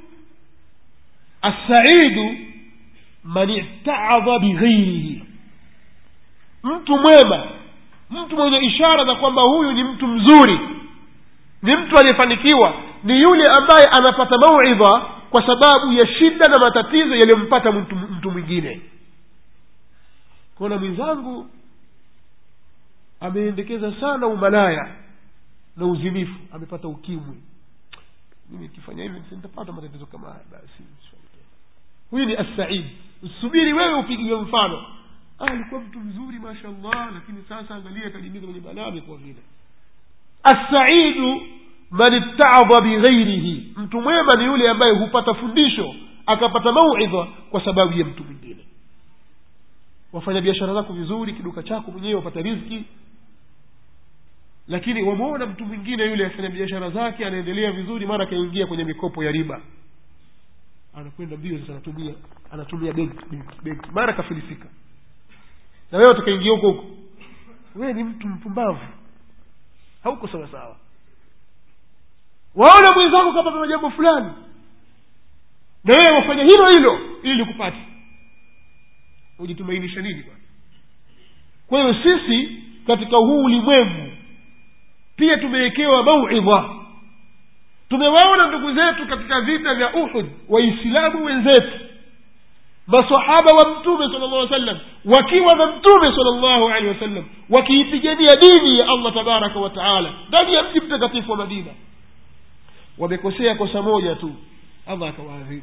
assaidu man itaadha bighairihi mtu mwema mtu mwenye ishara za kwamba huyu ni mtu mzuri ni mtu aliyefanikiwa ni yule ambaye anapata mauidha kwa sababu ya shida na matatizo yaliyompata mtu, mtu mwingine kona mwenzangu ameendekeza sana umalaya na uzinifu amepata ukimwi mimi nikifanya hivi nitapata matatizo kama haya basi huyu ni assaid usubiri wewe upigiwe mfano alikuwa mtu mzuri mashallah lakini sasa angalia akajimiza kwenye balaa amekuwa vile assaidu man ittaadha bighairihi mtu mwema ni yule ambaye hupata fundisho akapata mauidha kwa sababu ya mtu mwingine wafanya biashara zako vizuri kiduka chako mwenyewe wapata riziki lakini wameona mtu mwingine yule afanya biashara zake anaendelea vizuri mara akaingia kwenye mikopo ya riba anakwenda mbio sasa anatumia anatumia benki benki benki mara kafilisika na wewe utakaingia huko huko wewe ni mtu mpumbavu hauko sawa sawa waona mwenzako kapata jambo fulani na wewe wafanya hilo hilo ili likupate ujitumainisha nini bwana kwa hiyo sisi katika huu ulimwengu pia tumewekewa mauidha tumewaona ndugu zetu katika vita vya uhud waislamu wenzetu masahaba wa mtume sala llah sallam wakiwa na mtume sala llahu alehi wasallam wakiipigania dini ya allah tabaraka wa taala ndani ya mji mtakatifu wa madina wamekosea kosa moja tu allah akawaadhibu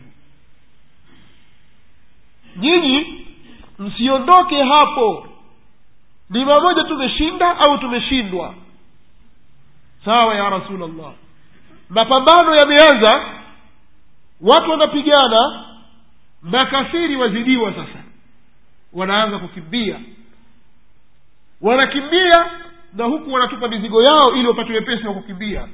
nyinyi msiondoke hapo ni mamoja tumeshinda au tumeshindwa sawa ya rasulllah mapambano yameanza watu wanapigana makafiri wazidiwa sasa wanaanza kukimbia wanakimbia na huku wanatupa mizigo yao ili wapate wepesi wa kukimbia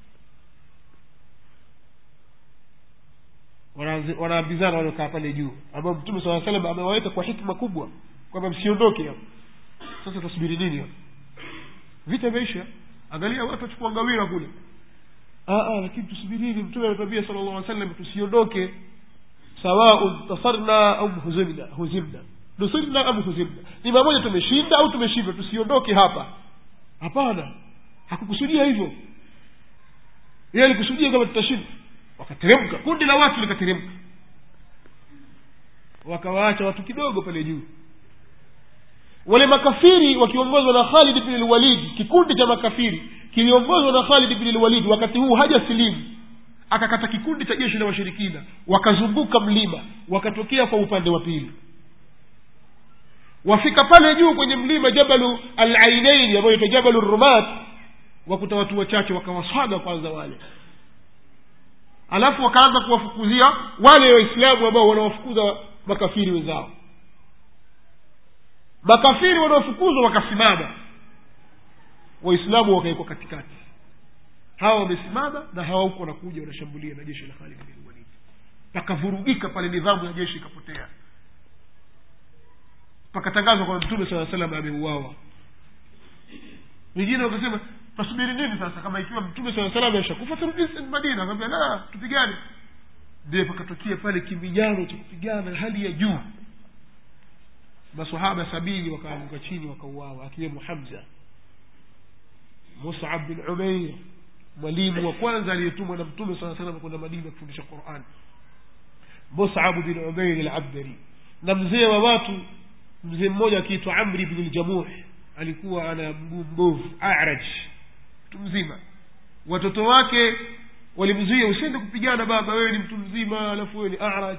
wanaambizana waliokaa pale juu ambao mtume saa salam amewaweka kwa hikma kubwa kwamba msiondoke hapo sasa tasubiri nini hapo vita imeisha angalia watu wachukua ngawira kule lakini tusubirini mtume ametwambia sala llah salam tusiondoke sawaun tasarna au huzimna huzimna nusirna am huzimna ni mamoja tumeshinda au tumeshindwa tusiondoke hapa hapana hakukusudia hivyo yeye alikusudia kama tutashinda wakateremka kundi la watu likateremka wakawaacha watu kidogo pale juu wale makafiri wakiongozwa na khalid bni lwalidi kikundi cha makafiri kiliongozwa na khalid bni lwalidi wakati huu haja silimu akakata kikundi cha jeshi la washirikina wakazunguka mlima wakatokea kwa upande wa pili wafika pale juu kwenye mlima jabalu alainaini ambayo ita jabalu rumat wakuta watu wachache wakawaswaga kwanza wale alafu wakaanza kuwafukuzia wale waislamu ambao wanawafukuza makafiri wenzao makafiri wanaofukuzwa wakasimama waislamu wakawekwa katikati hawa wamesimama na hawa huko wanakuja wanashambulia na jeshi la khalid bin walid pakavurugika pale nidhamu ya jeshi ikapotea pakatangazwa kwamba mtume saa salam ameuawa wengine wakasema tasubiri nini sasa kama ikiwa mtume saa salam ashakufa turudi madina akambia la tupigane ndiye pakatokea pale kimbijano cha kupigana hali ya juu masahaba sabini wakaanguka chini wakauawa akiwemo hamza musab bin umeir mwalimu wa kwanza aliyetumwa na mtume saa salam kwenda madina kufundisha quran musab bin umeir alabdari na mzee wa watu mzee mmoja akiitwa amri bnu ljamuh alikuwa ana mguu mbovu araj mtu mzima watoto wake walimzuia usiende kupigana baba wewe ni mtu mzima alafu wewe ni araj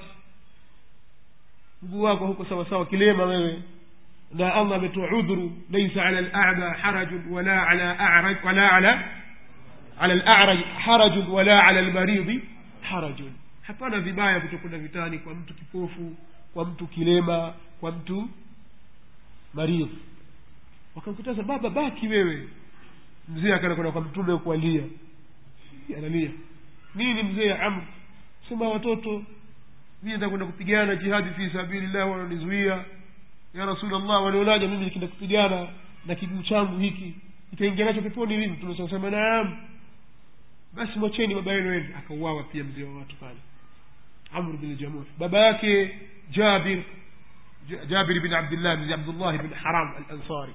mguu wako huko sawa sawa kilema wewe na allah ametoa udhuru laisa ala lama harajun wala ala araj wala ala ala laraj harajun wala ala lmaridhi harajun hapana vibaya kutokwenda vitani kwa mtu kipofu kwa mtu kilema kwa mtu maridhi wakamkataza baba baki wewe mzee akaenda kwenda kwa mtume kualia analia nini mzee amr sema watoto mimi nitakwenda kupigana jihadi fi sabilillah wananizuia ya rasulllah walionaja mimi nikienda kupigana na kiguu changu hiki itaingia nacho peponi lini tunasema naam basi mwacheni baba yenu ende akauawa pia mzee wa watu pale amr bin jamuh baba yake jabir jabir bin abdillah bin abdullah bin haram alansari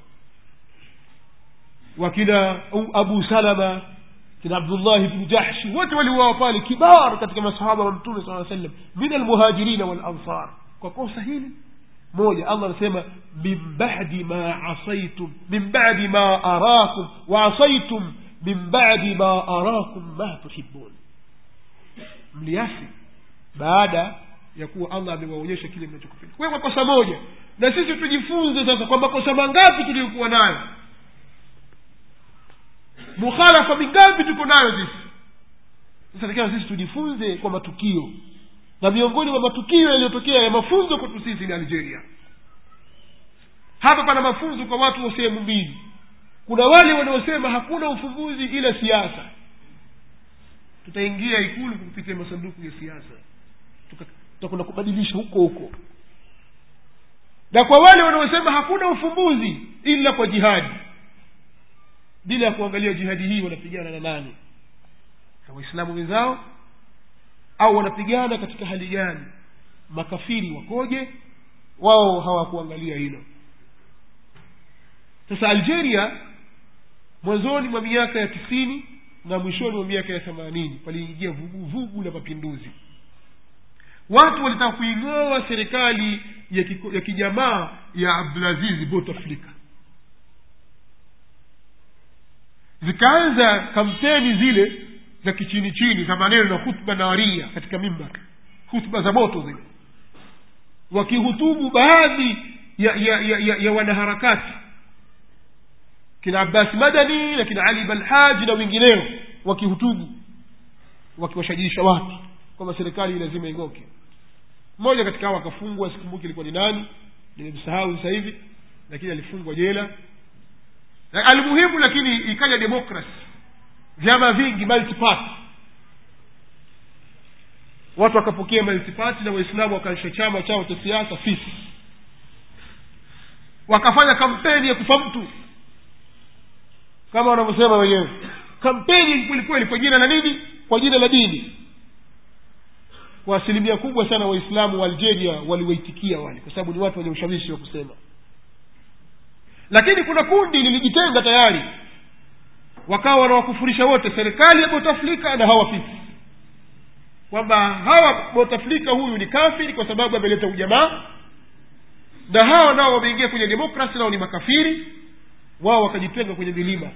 wakina abu salama kina abdullahi bnu jahshi wote waliuawa pale kibar katika masahaba wa mtume saa sallam min almuhajirina walansar kwa kosa hili moja allah anasema min badi ma asaitum min badi ma arakum waasaitum min badi ma arakum ma tuhibun mliasi baada ya kuwa allah amewaonyesha kile mnachokipenda kwa hiyo kwa kosa moja na sisi tujifunze sasa kwa makosa mangapi tuliyokuwa nayo mukhalafa mingapi tuko nayo sisi sasa takiwa sisi tujifunze kwa matukio na miongoni mwa matukio yaliyotokea ya mafunzo kwetu sisi ni algeria hapa pana mafunzo kwa watu wa sehemu mbili kuna wale wanaosema hakuna ufumbuzi ila siasa tutaingia ikulu kupitia masanduku ya siasa tutakwenda kubadilisha huko huko na kwa wale wanaosema hakuna ufumbuzi ila kwa jihadi bila ya kuangalia jihadi hii wanapigana na nani na waislamu wenzao au wanapigana katika hali gani makafiri wakoje wao hawakuangalia hilo sasa algeria mwanzoni mwa miaka ya tisini na mwishoni mwa miaka ya themanini paliingia vuguvugu la mapinduzi watu walitaka kuing'oa serikali ya, kiko, ya kijamaa ya abdulazizi bouteflika zikaanza kampeni zile za kichini chini za maneno na hutba nawaria katika mimbar hutba za moto zile wakihutubu baadhi ya, ya, ya, ya, ya wanaharakati kina abbasi madani na kina ali balhaji na wengineo wakihutubu wakiwashajiisha watu kwamba serikali lazima ing'oke mmoja katika hao akafungwa sikumbuki ilikuwa ni nani nimemsahau sasa hivi lakini alifungwa jela na almuhimu lakini ikaja demokrasi vyama vingi multiparty watu wakapokea multiparty na waislamu wakaanzisha chama chao cha siasa fisi wakafanya kampeni ya kufa mtu kama wanavyosema wenyewe kampeni kwelikweli kwa jina la nini kwa jina la dini kwa asilimia kubwa sana waislamu wa algeria waliwaitikia wale kwa sababu ni watu wenye ushawishi wa kusema lakini kuna kundi lilijitenga tayari wakawa wanawakufurisha wote serikali ya botaflika na hawa fisi kwamba hawa botaflika huyu ni kafiri kwa sababu ameleta ujamaa na hawa nao wameingia kwenye demokrasi nao ni makafiri wao wakajitenga kwenye milima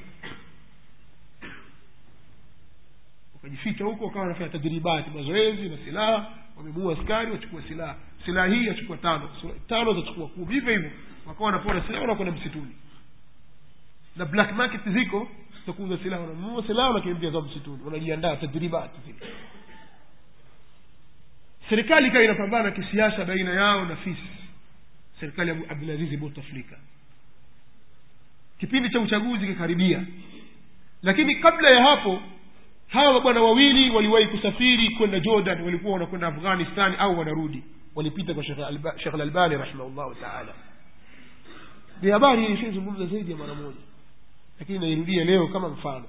wakajificha huko wakawa wanafanya tadribati mazoezi na silaha wamemuua askari wachukua silaha silaha hii yachukua tano tano zachukua kumi hivyo hivyo wakawa wanapona silaha wanakwenda msituni na black market ziko za kuuza silaha wananunua silaha wanakimbia zao msituni wanajiandaa tadribati zile serikali ikawa inapambana kisiasa baina yao na fisi serikali ya abdulazizi bouteflika kipindi cha uchaguzi kikaribia lakini kabla ya hapo hawa mabwana wawili waliwahi kusafiri kwenda jordan walikuwa wanakwenda afghanistan au wanarudi walipita kwa shekh lalbani rahimahullahu taala ni habari ilishazungumza zaidi ya mara moja lakini nairudia leo kama mfano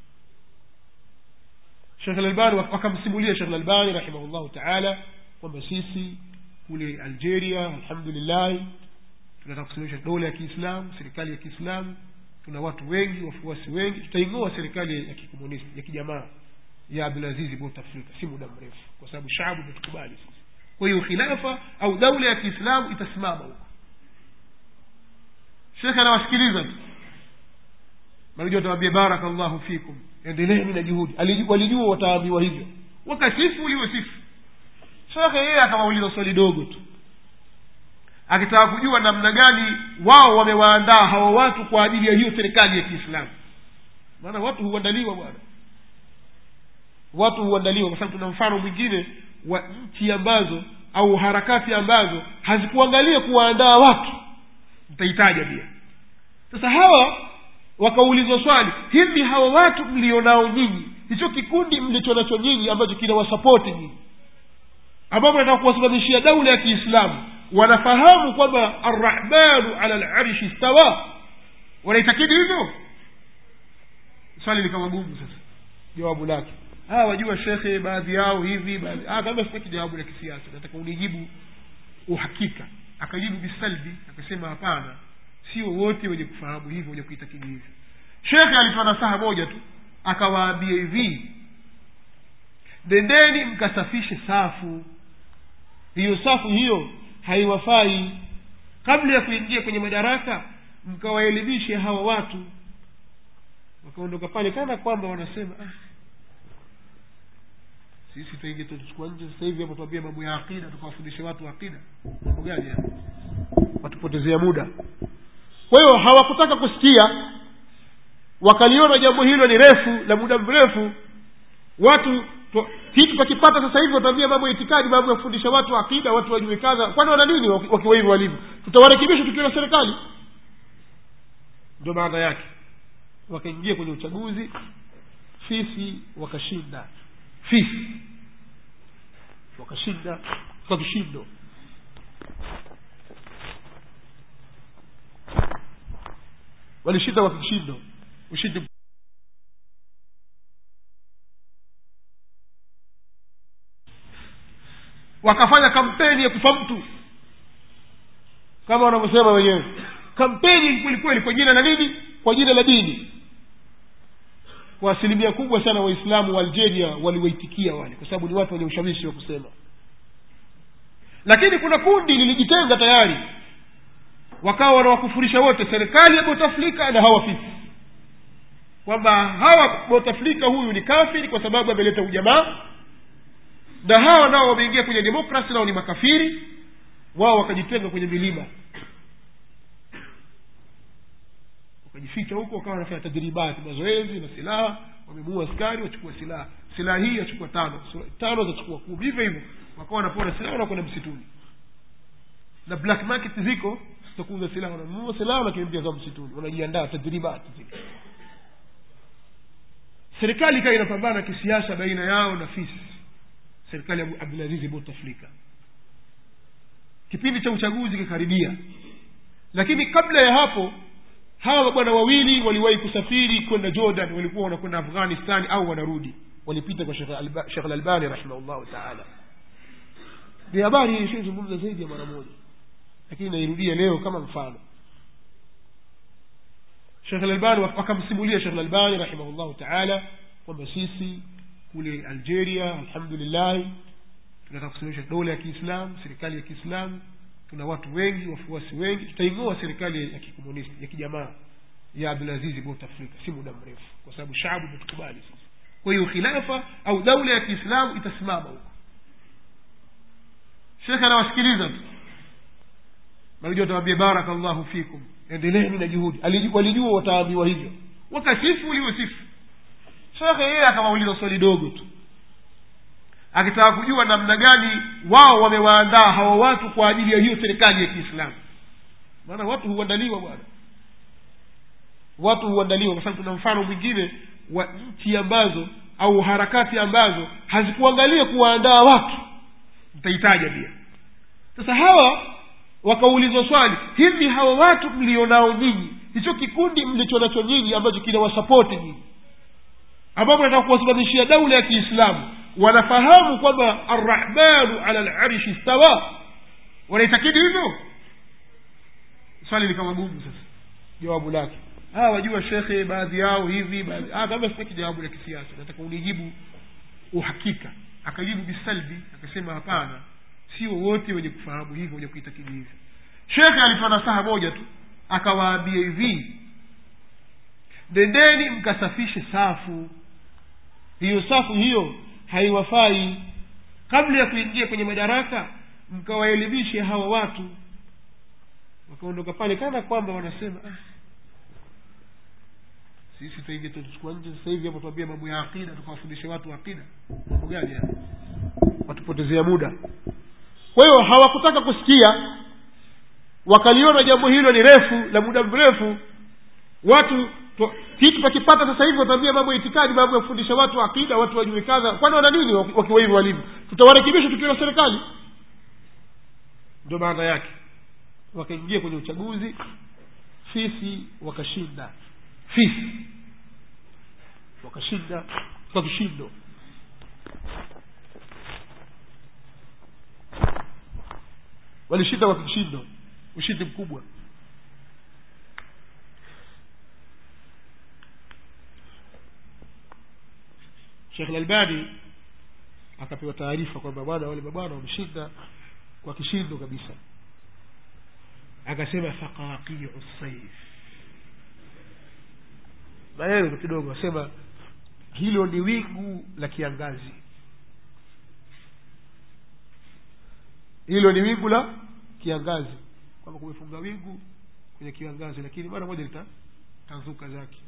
shekh lalbani wakamsimulia shekh lalbani rahimahullahu taala kwamba sisi kule algeria alhamdulillahi tunataka kusimamisha dola ya kiislamu serikali ya kiislamu tuna watu wengi wafuasi wengi tutaing'oa serikali ya kikomunisti ya kijamaa ya abdulazizi bouteflika si muda mrefu kwa sababu shabu imetukubali sisi kwa hiyo khilafa au daula ya kiislamu itasimama huko shekhe anawasikiliza tu manajua atawambia barakallahu fikum endeleeni na juhudi walijua wataambiwa hivyo wakasifu uliosifu shekhe yeye akawauliza swali dogo tu akitaka kujua namna gani wao wamewaandaa hawa watu kwa ajili ya hiyo serikali ya kiislamu maana watu huandaliwa bwana watu huandaliwa kwa sababu tuna mfano mwingine wa nchi ambazo au harakati ambazo hazikuangalia kuwaandaa watu nitahitaja pia sasa hawa wakaulizwa swali hivi hawa watu mlionao nyinyi hicho kikundi mlicho nacho nyinyi ambacho kinawasapoti nyinyi ambapo nataka kuwasimamishia daula ya kiislamu wanafahamu kwamba arrahmanu ala larshi stawa wanaitakidi hivyo swali likawa gumu sasa jawabu lake hawa wajua shekhe baadhi yao hivi baadhi kama sitaki jawabu la kisiasa nataka unijibu uhakika akajibu bisalbi akasema hapana sio wote wenye kufahamu hivyo wenye kuitakidi hivyo shekhe alitoa nasaha moja tu akawaambia hivi nendeni mkasafishe safu hiyo safu hiyo haiwafai kabla ya kuingia kwenye madaraka mkawaelimishe hawa watu wakaondoka pale kana kwamba wanasema ah, sisi tuingie tuchukua nje sasa hivi hapo tuambie mambo ya akida tukawafundishe watu akida mambo gani haya watupotezea muda kwa hiyo hawakutaka kusikia wakaliona jambo hilo ni refu la muda mrefu watu kitu tukipata sasa hivi wataambia mambo ya itikadi mambo ya kufundisha watu akida watu wajue kadha kwani wana nini wakiwa hivyo walivyo tutawarekebisha tukiwa na serikali ndio maana yake wakaingia kwenye uchaguzi fisi wakashinda fisi wakashinda kwa kishindo walishinda kwa kishindo ushindi wakafanya kampeni ya kufa mtu kama wanavyosema wenyewe kampeni kwelikweli kwa jina la nini kwa jina la dini kwa asilimia kubwa sana waislamu wa algeria waliwaitikia wale kwa sababu ni watu wenye ushawishi wa kusema lakini kuna kundi lilijitenga tayari wakawa wanawakufurisha wote serikali ya botaflika na hawa fisi kwamba hawa botaflika huyu ni kafiri kwa sababu ameleta ujamaa na hawa nao wameingia kwenye demokrasi nao ni makafiri wao wakajitenga kwenye milima wakajificha huko wakawa wanafanya tadribati mazoezi na silaha wamemuua askari wachukua silaha silaha hii yachukua tano tano zachukua kumi hivyo hivyo wakawa wanapona silaha wanakwenda msituni na black market ziko zitakuuza silaha wananunua silaha wanakimbia za msituni wanajiandaa tadribati zile serikali ikawa inapambana kisiasa baina yao na fisi serikali ya abdulazizi bouteflika kipindi cha uchaguzi kikaribia lakini kabla ya hapo hawa mabwana wawili waliwahi kusafiri kwenda jordan walikuwa wanakwenda afghanistan au wanarudi walipita kwa shekh lalbani rahimahullahu taala ni habari ilishazungumza zaidi ya mara moja lakini nairudia leo kama mfano shekh lalbani wakamsimulia shekh lalbani rahimahullahu taala kwamba sisi kule algeria alhamdulillahi tunataka kusimamisha dola ya kiislamu serikali ya kiislamu tuna watu wengi wafuasi wengi tutaing'oa serikali ya kikomunisti ya kijamaa ya abdulazizi bouteflika si muda mrefu kwa sababu shabu imetukubali sisi kwa hiyo khilafa au daula ya kiislamu itasimama huko shekhe anawasikiliza tu najua atawambia barakallahu fikum endeleeni na juhudi walijua wataambiwa hivyo wakasifu uliosifu shekhe yeye akawauliza swali dogo tu akitaka kujua namna gani wao wamewaandaa hawa watu kwa ajili ya hiyo serikali ya kiislamu maana watu huandaliwa bwana watu huandaliwa kwa sababu tuna mfano mwingine wa nchi ambazo au harakati ambazo hazikuangalia kuwaandaa watu nitahitaja pia sasa hawa wakaulizwa swali hivi hawa watu mlionao nyinyi hicho kikundi mlicho nacho nyinyi ambacho kinawasapoti nyinyi ambapo nataka kuwasimamishia daula ya kiislamu wanafahamu kwamba arrahmanu ala larishi stawa wanaitakidi hivyo swali likawa gumu sasa jawabu lake hawa wajua shekhe baadhi yao hivi baadhi ah, kama sitaki jawabu la kisiasa nataka unijibu uhakika akajibu bisalbi akasema hapana sio wote wenye kufahamu hivyo wenye kuitakidi hivyo shekhe alitoa nasaha moja tu akawaambia hivi nendeni mkasafishe safu hiyo safu hiyo haiwafai kabla ya kuingia kwenye madaraka mkawaelimishe hawa watu wakaondoka pale kana kwamba wanasema ah, sisi tuingie tuchukua nje sasa hivi hapo tuambie mambo ya akida tukawafundishe watu akida mambo gani haya watupotezea muda kwa hiyo hawakutaka kusikia wakaliona jambo hilo ni refu la muda mrefu watu to- kitu takipata sasa hivi wataambia mambo ya itikadi mambo ya kufundisha watu akida watu wajue kadha kwani wana nini waki- wakiwa hivyo walivyo tutawarekebisha tukiwa na serikali ndio maana yake wakaingia kwenye uchaguzi fisi wakashinda fisi wakashinda kwa kishindo walishinda kwa kishindo ushindi mkubwa shekh lalbani akapewa taarifa kwamba bwana wale mabwana wameshinda kwa kishindo kabisa akasema faqaqiu saif maneno kidogo asema hilo ni wingu la kiangazi hilo ni wingu la kiangazi kwamba kumefunga wingu kwenye kiangazi lakini mara moja litatanzuka zake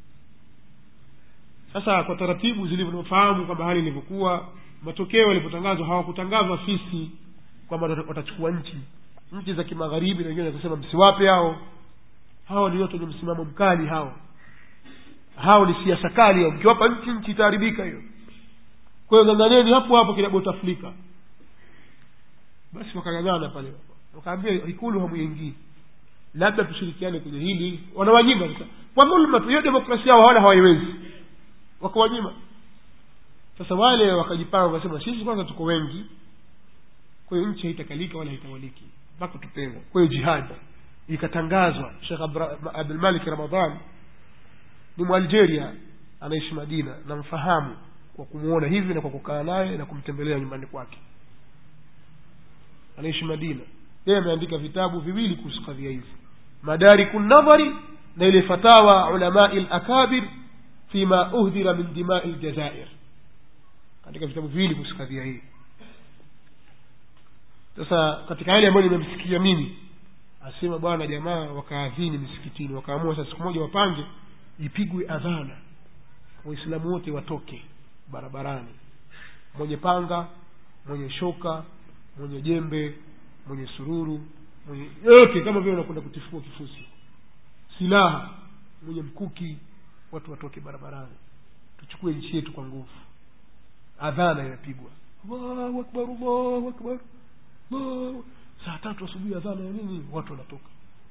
sasa kwa taratibu zilivyofahamu kwamba hali ilivyokuwa matokeo yalipotangazwa hawakutangazwa fisi kwamba wata- watachukua nchi nchi za kimagharibi na wengine wakasema msiwape hao hao ni watu wenye msimamo mkali hao hao ni siasa kali hao mkiwapa nchi nchi itaharibika hiyo kwa hiyo ng'ang'aneni hapo hapo kila boutaflika basi wakang'ang'ana pale wakaambia ikulu hamuingii labda tushirikiane kwenye hili wanawanyima sasa kwa dhulma tu hiyo demokrasia yao wala hawaiwezi wakawanyima sasa wale wakajipanga wakasema sisi kwanza tuko wengi kwa hiyo nchi haitakalika wala haitawaliki mpaka tupewe kwa hiyo jihadi ikatangazwa shekh Abra- abdulmalik ramadhan ni mwalgeria anaishi madina namfahamu kwa kumwona hivi na kwa kukaa naye na kumtembelea nyumbani kwake anaishi madina yeye ameandika vitabu viwili kuhusu kadhia hizi madariku nadhari na ile fatawa ulamai lakabir fima uhdhira min dimai ljazair katika vitabu viwili kuhusu kadhia hii sasa katika yale ambayo nimemsikia mimi asema bwana jamaa wakaadhini misikitini wakaamua sasa siku moja wapange ipigwe adhana waislamu wote watoke barabarani mwenye panga mwenye shoka mwenye jembe mwenye sururu mwenye yote kama vile unakwenda kutifua kifusi silaha mwenye mkuki watu watoke barabarani tuchukue nchi yetu kwa nguvu adhana inapigwa allahu akbar allahu akbar Allahu- saa tatu asubuhi adhana ya nini watu wanatoka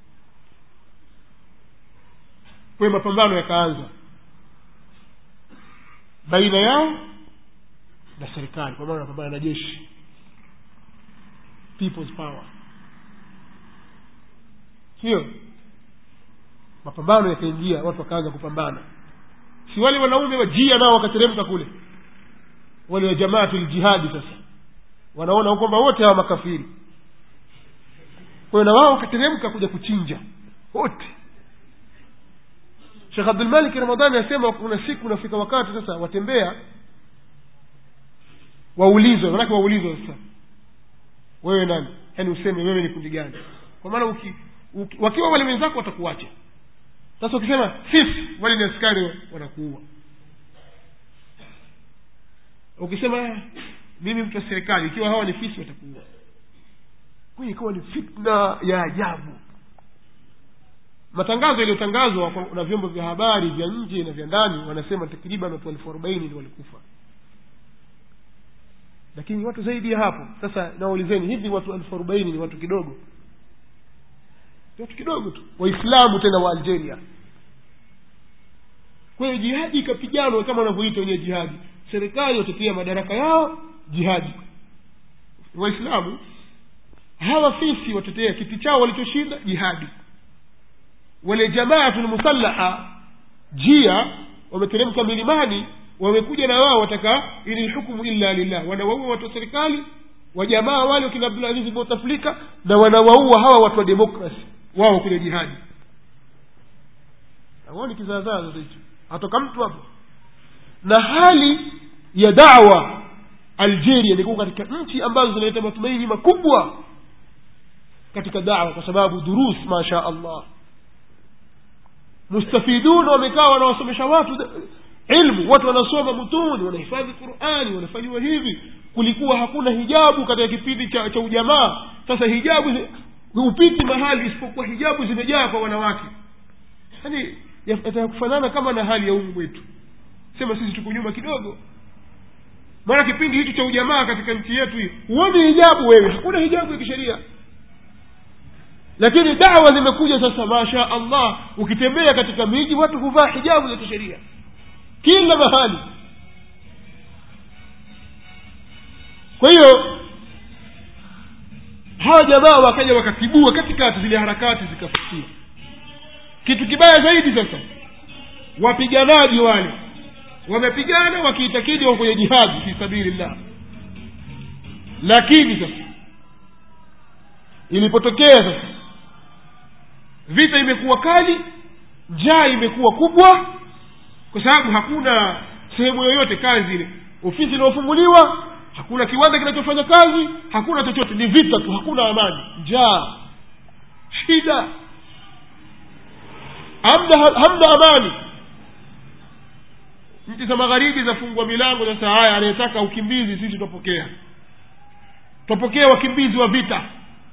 kwa hiyo mapambano yakaanza baina yao na serikali kwa maana wanapambana na jeshi people's power sio mapambano yakaingia watu wakaanza kupambana si wale wanaume wa jia nao wakateremka kule wale wa jamaatu ljihadi sasa wanaona kwamba wote hawa makafiri kwa hiyo na wao wakateremka kuja kuchinja wote shekh abdulmalik ramadhani asema kuna siku unafika wakati sasa watembea waulizwe manake waulizwe sasa wewe nani yaani useme wewe ni kundi gani kwa maana uki, uki, wakiwa wale wenzako watakuacha sasa ukisema sisi wale ni askari wanakuua ukisema "Ah, mimi mtu wa serikali ikiwa hawa ni fisi watakuua kwa hiyo ikawa ni fitna ya ajabu matangazo yaliyotangazwa kwa- na vyombo vya habari vya nje na vya ndani wanasema takriban watu elfu arobaini ndio walikufa lakini watu zaidi ya hapo sasa nawaulizeni hivi watu elfu arobaini ni watu kidogo ni watu kidogo tu waislamu tena wa algeria kwa hiyo jihadi ikapiganwa kama wanavyoita wenyewe jihadi serikali watetea madaraka yao jihadi waislamu hawa sisi watetea kiti chao walichoshinda jihadi wale jamaatu lmusallaha jia wameteremka milimani wamekuja na wao wataka ili lhukmu illa lillah wanawaua watu wa serikali wajamaa wale wakina abdulazizi boutaflika na wanawaua hawa watu wa demokrasi wao kwenye jihadi awoni kizaazaa zote hicho atoka mtu hapo na hali ya dawa algeria ni kuwa katika nchi ambazo zinaleta matumaini makubwa katika dawa kwa sababu durus masha allah mustafidun wamekaa wanawasomesha watu da- ilmu watu wanasoma mutuni wanahifadhi qurani wanafanyiwa hivi kulikuwa hakuna hijabu katika kipindi cha, cha ujamaa sasa hijabu zi- hupiti mahali isipokuwa hijabu zimejaa kwa wanawake yaani yataka kufanana kama na hali ya umu wetu sema sisi tuko nyuma kidogo maana kipindi hichi cha ujamaa katika nchi yetu hii huoni hijabu wewe hakuna hijabu ya kisheria lakini dawa zimekuja sasa masha allah ukitembea katika miji watu huvaa hijabu za kisheria kila mahali kwa hiyo hawa jamaa wakaja wakatibua katikati zile harakati zikafikia kitu kibaya zaidi sasa wapiganaji wale wamepigana wakiitakidi wako kwenye jihadi fi sabilillah lakini sasa ilipotokea sasa vita imekuwa kali njaa imekuwa kubwa kwa sababu hakuna sehemu yoyote kazi ile ofisi inayofunguliwa hakuna kiwanda kinachofanya kazi hakuna chochote ni vita tu hakuna amani njaa shida hamna, hamna amani nchi za magharibi zafungua milango sasa haya anayetaka ukimbizi sisi twapokea twapokea wakimbizi wa vita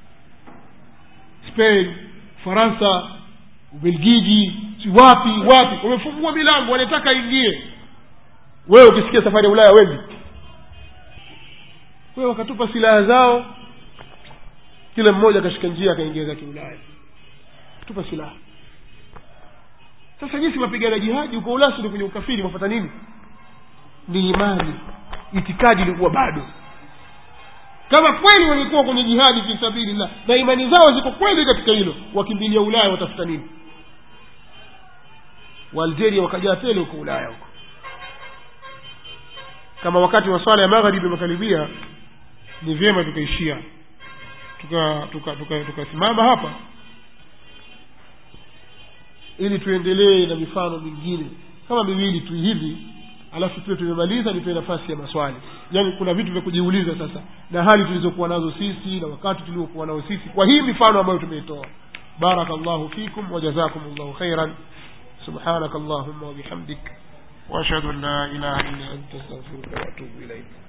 spain faransa ubelgiji si wapi wapi wamefungua milango wanataka aingie wewe ukisikia safari ya ulaya wengi kwa hiyo wakatupa silaha zao kila mmoja akashika njia akaingia zake ulaya tupa silaha sasa jinsi mapigana jihadi uko ulasi ni kwenye ukafiri mafata nini ni imani itikadi ilikuwa bado kama kweli walikuwa kwenye jihadi fi sabilillah na imani zao ziko kweli katika hilo wakimbilia ulaya watafuta nini waalgeria wakajaa tele huko ulaya huko kama wakati wa swala ya magharibi umekaribia ni vyema tukaishia tukasimama tuka, tuka, tuka, tuka hapa ili tuendelee na mifano mingine kama miwili tu hivi alafu tuwe tumemaliza nipewe nafasi ya maswali yaani kuna vitu vya kujiuliza sasa na hali tulizokuwa nazo sisi na wakati tuliokuwa nao sisi kwa hii mifano ambayo tumeitoa بارك الله فيكم وجزاكم الله خيرا سبحانك اللهم وبحمدك واشهد ان لا اله الا انت استغفرك واتوب اليك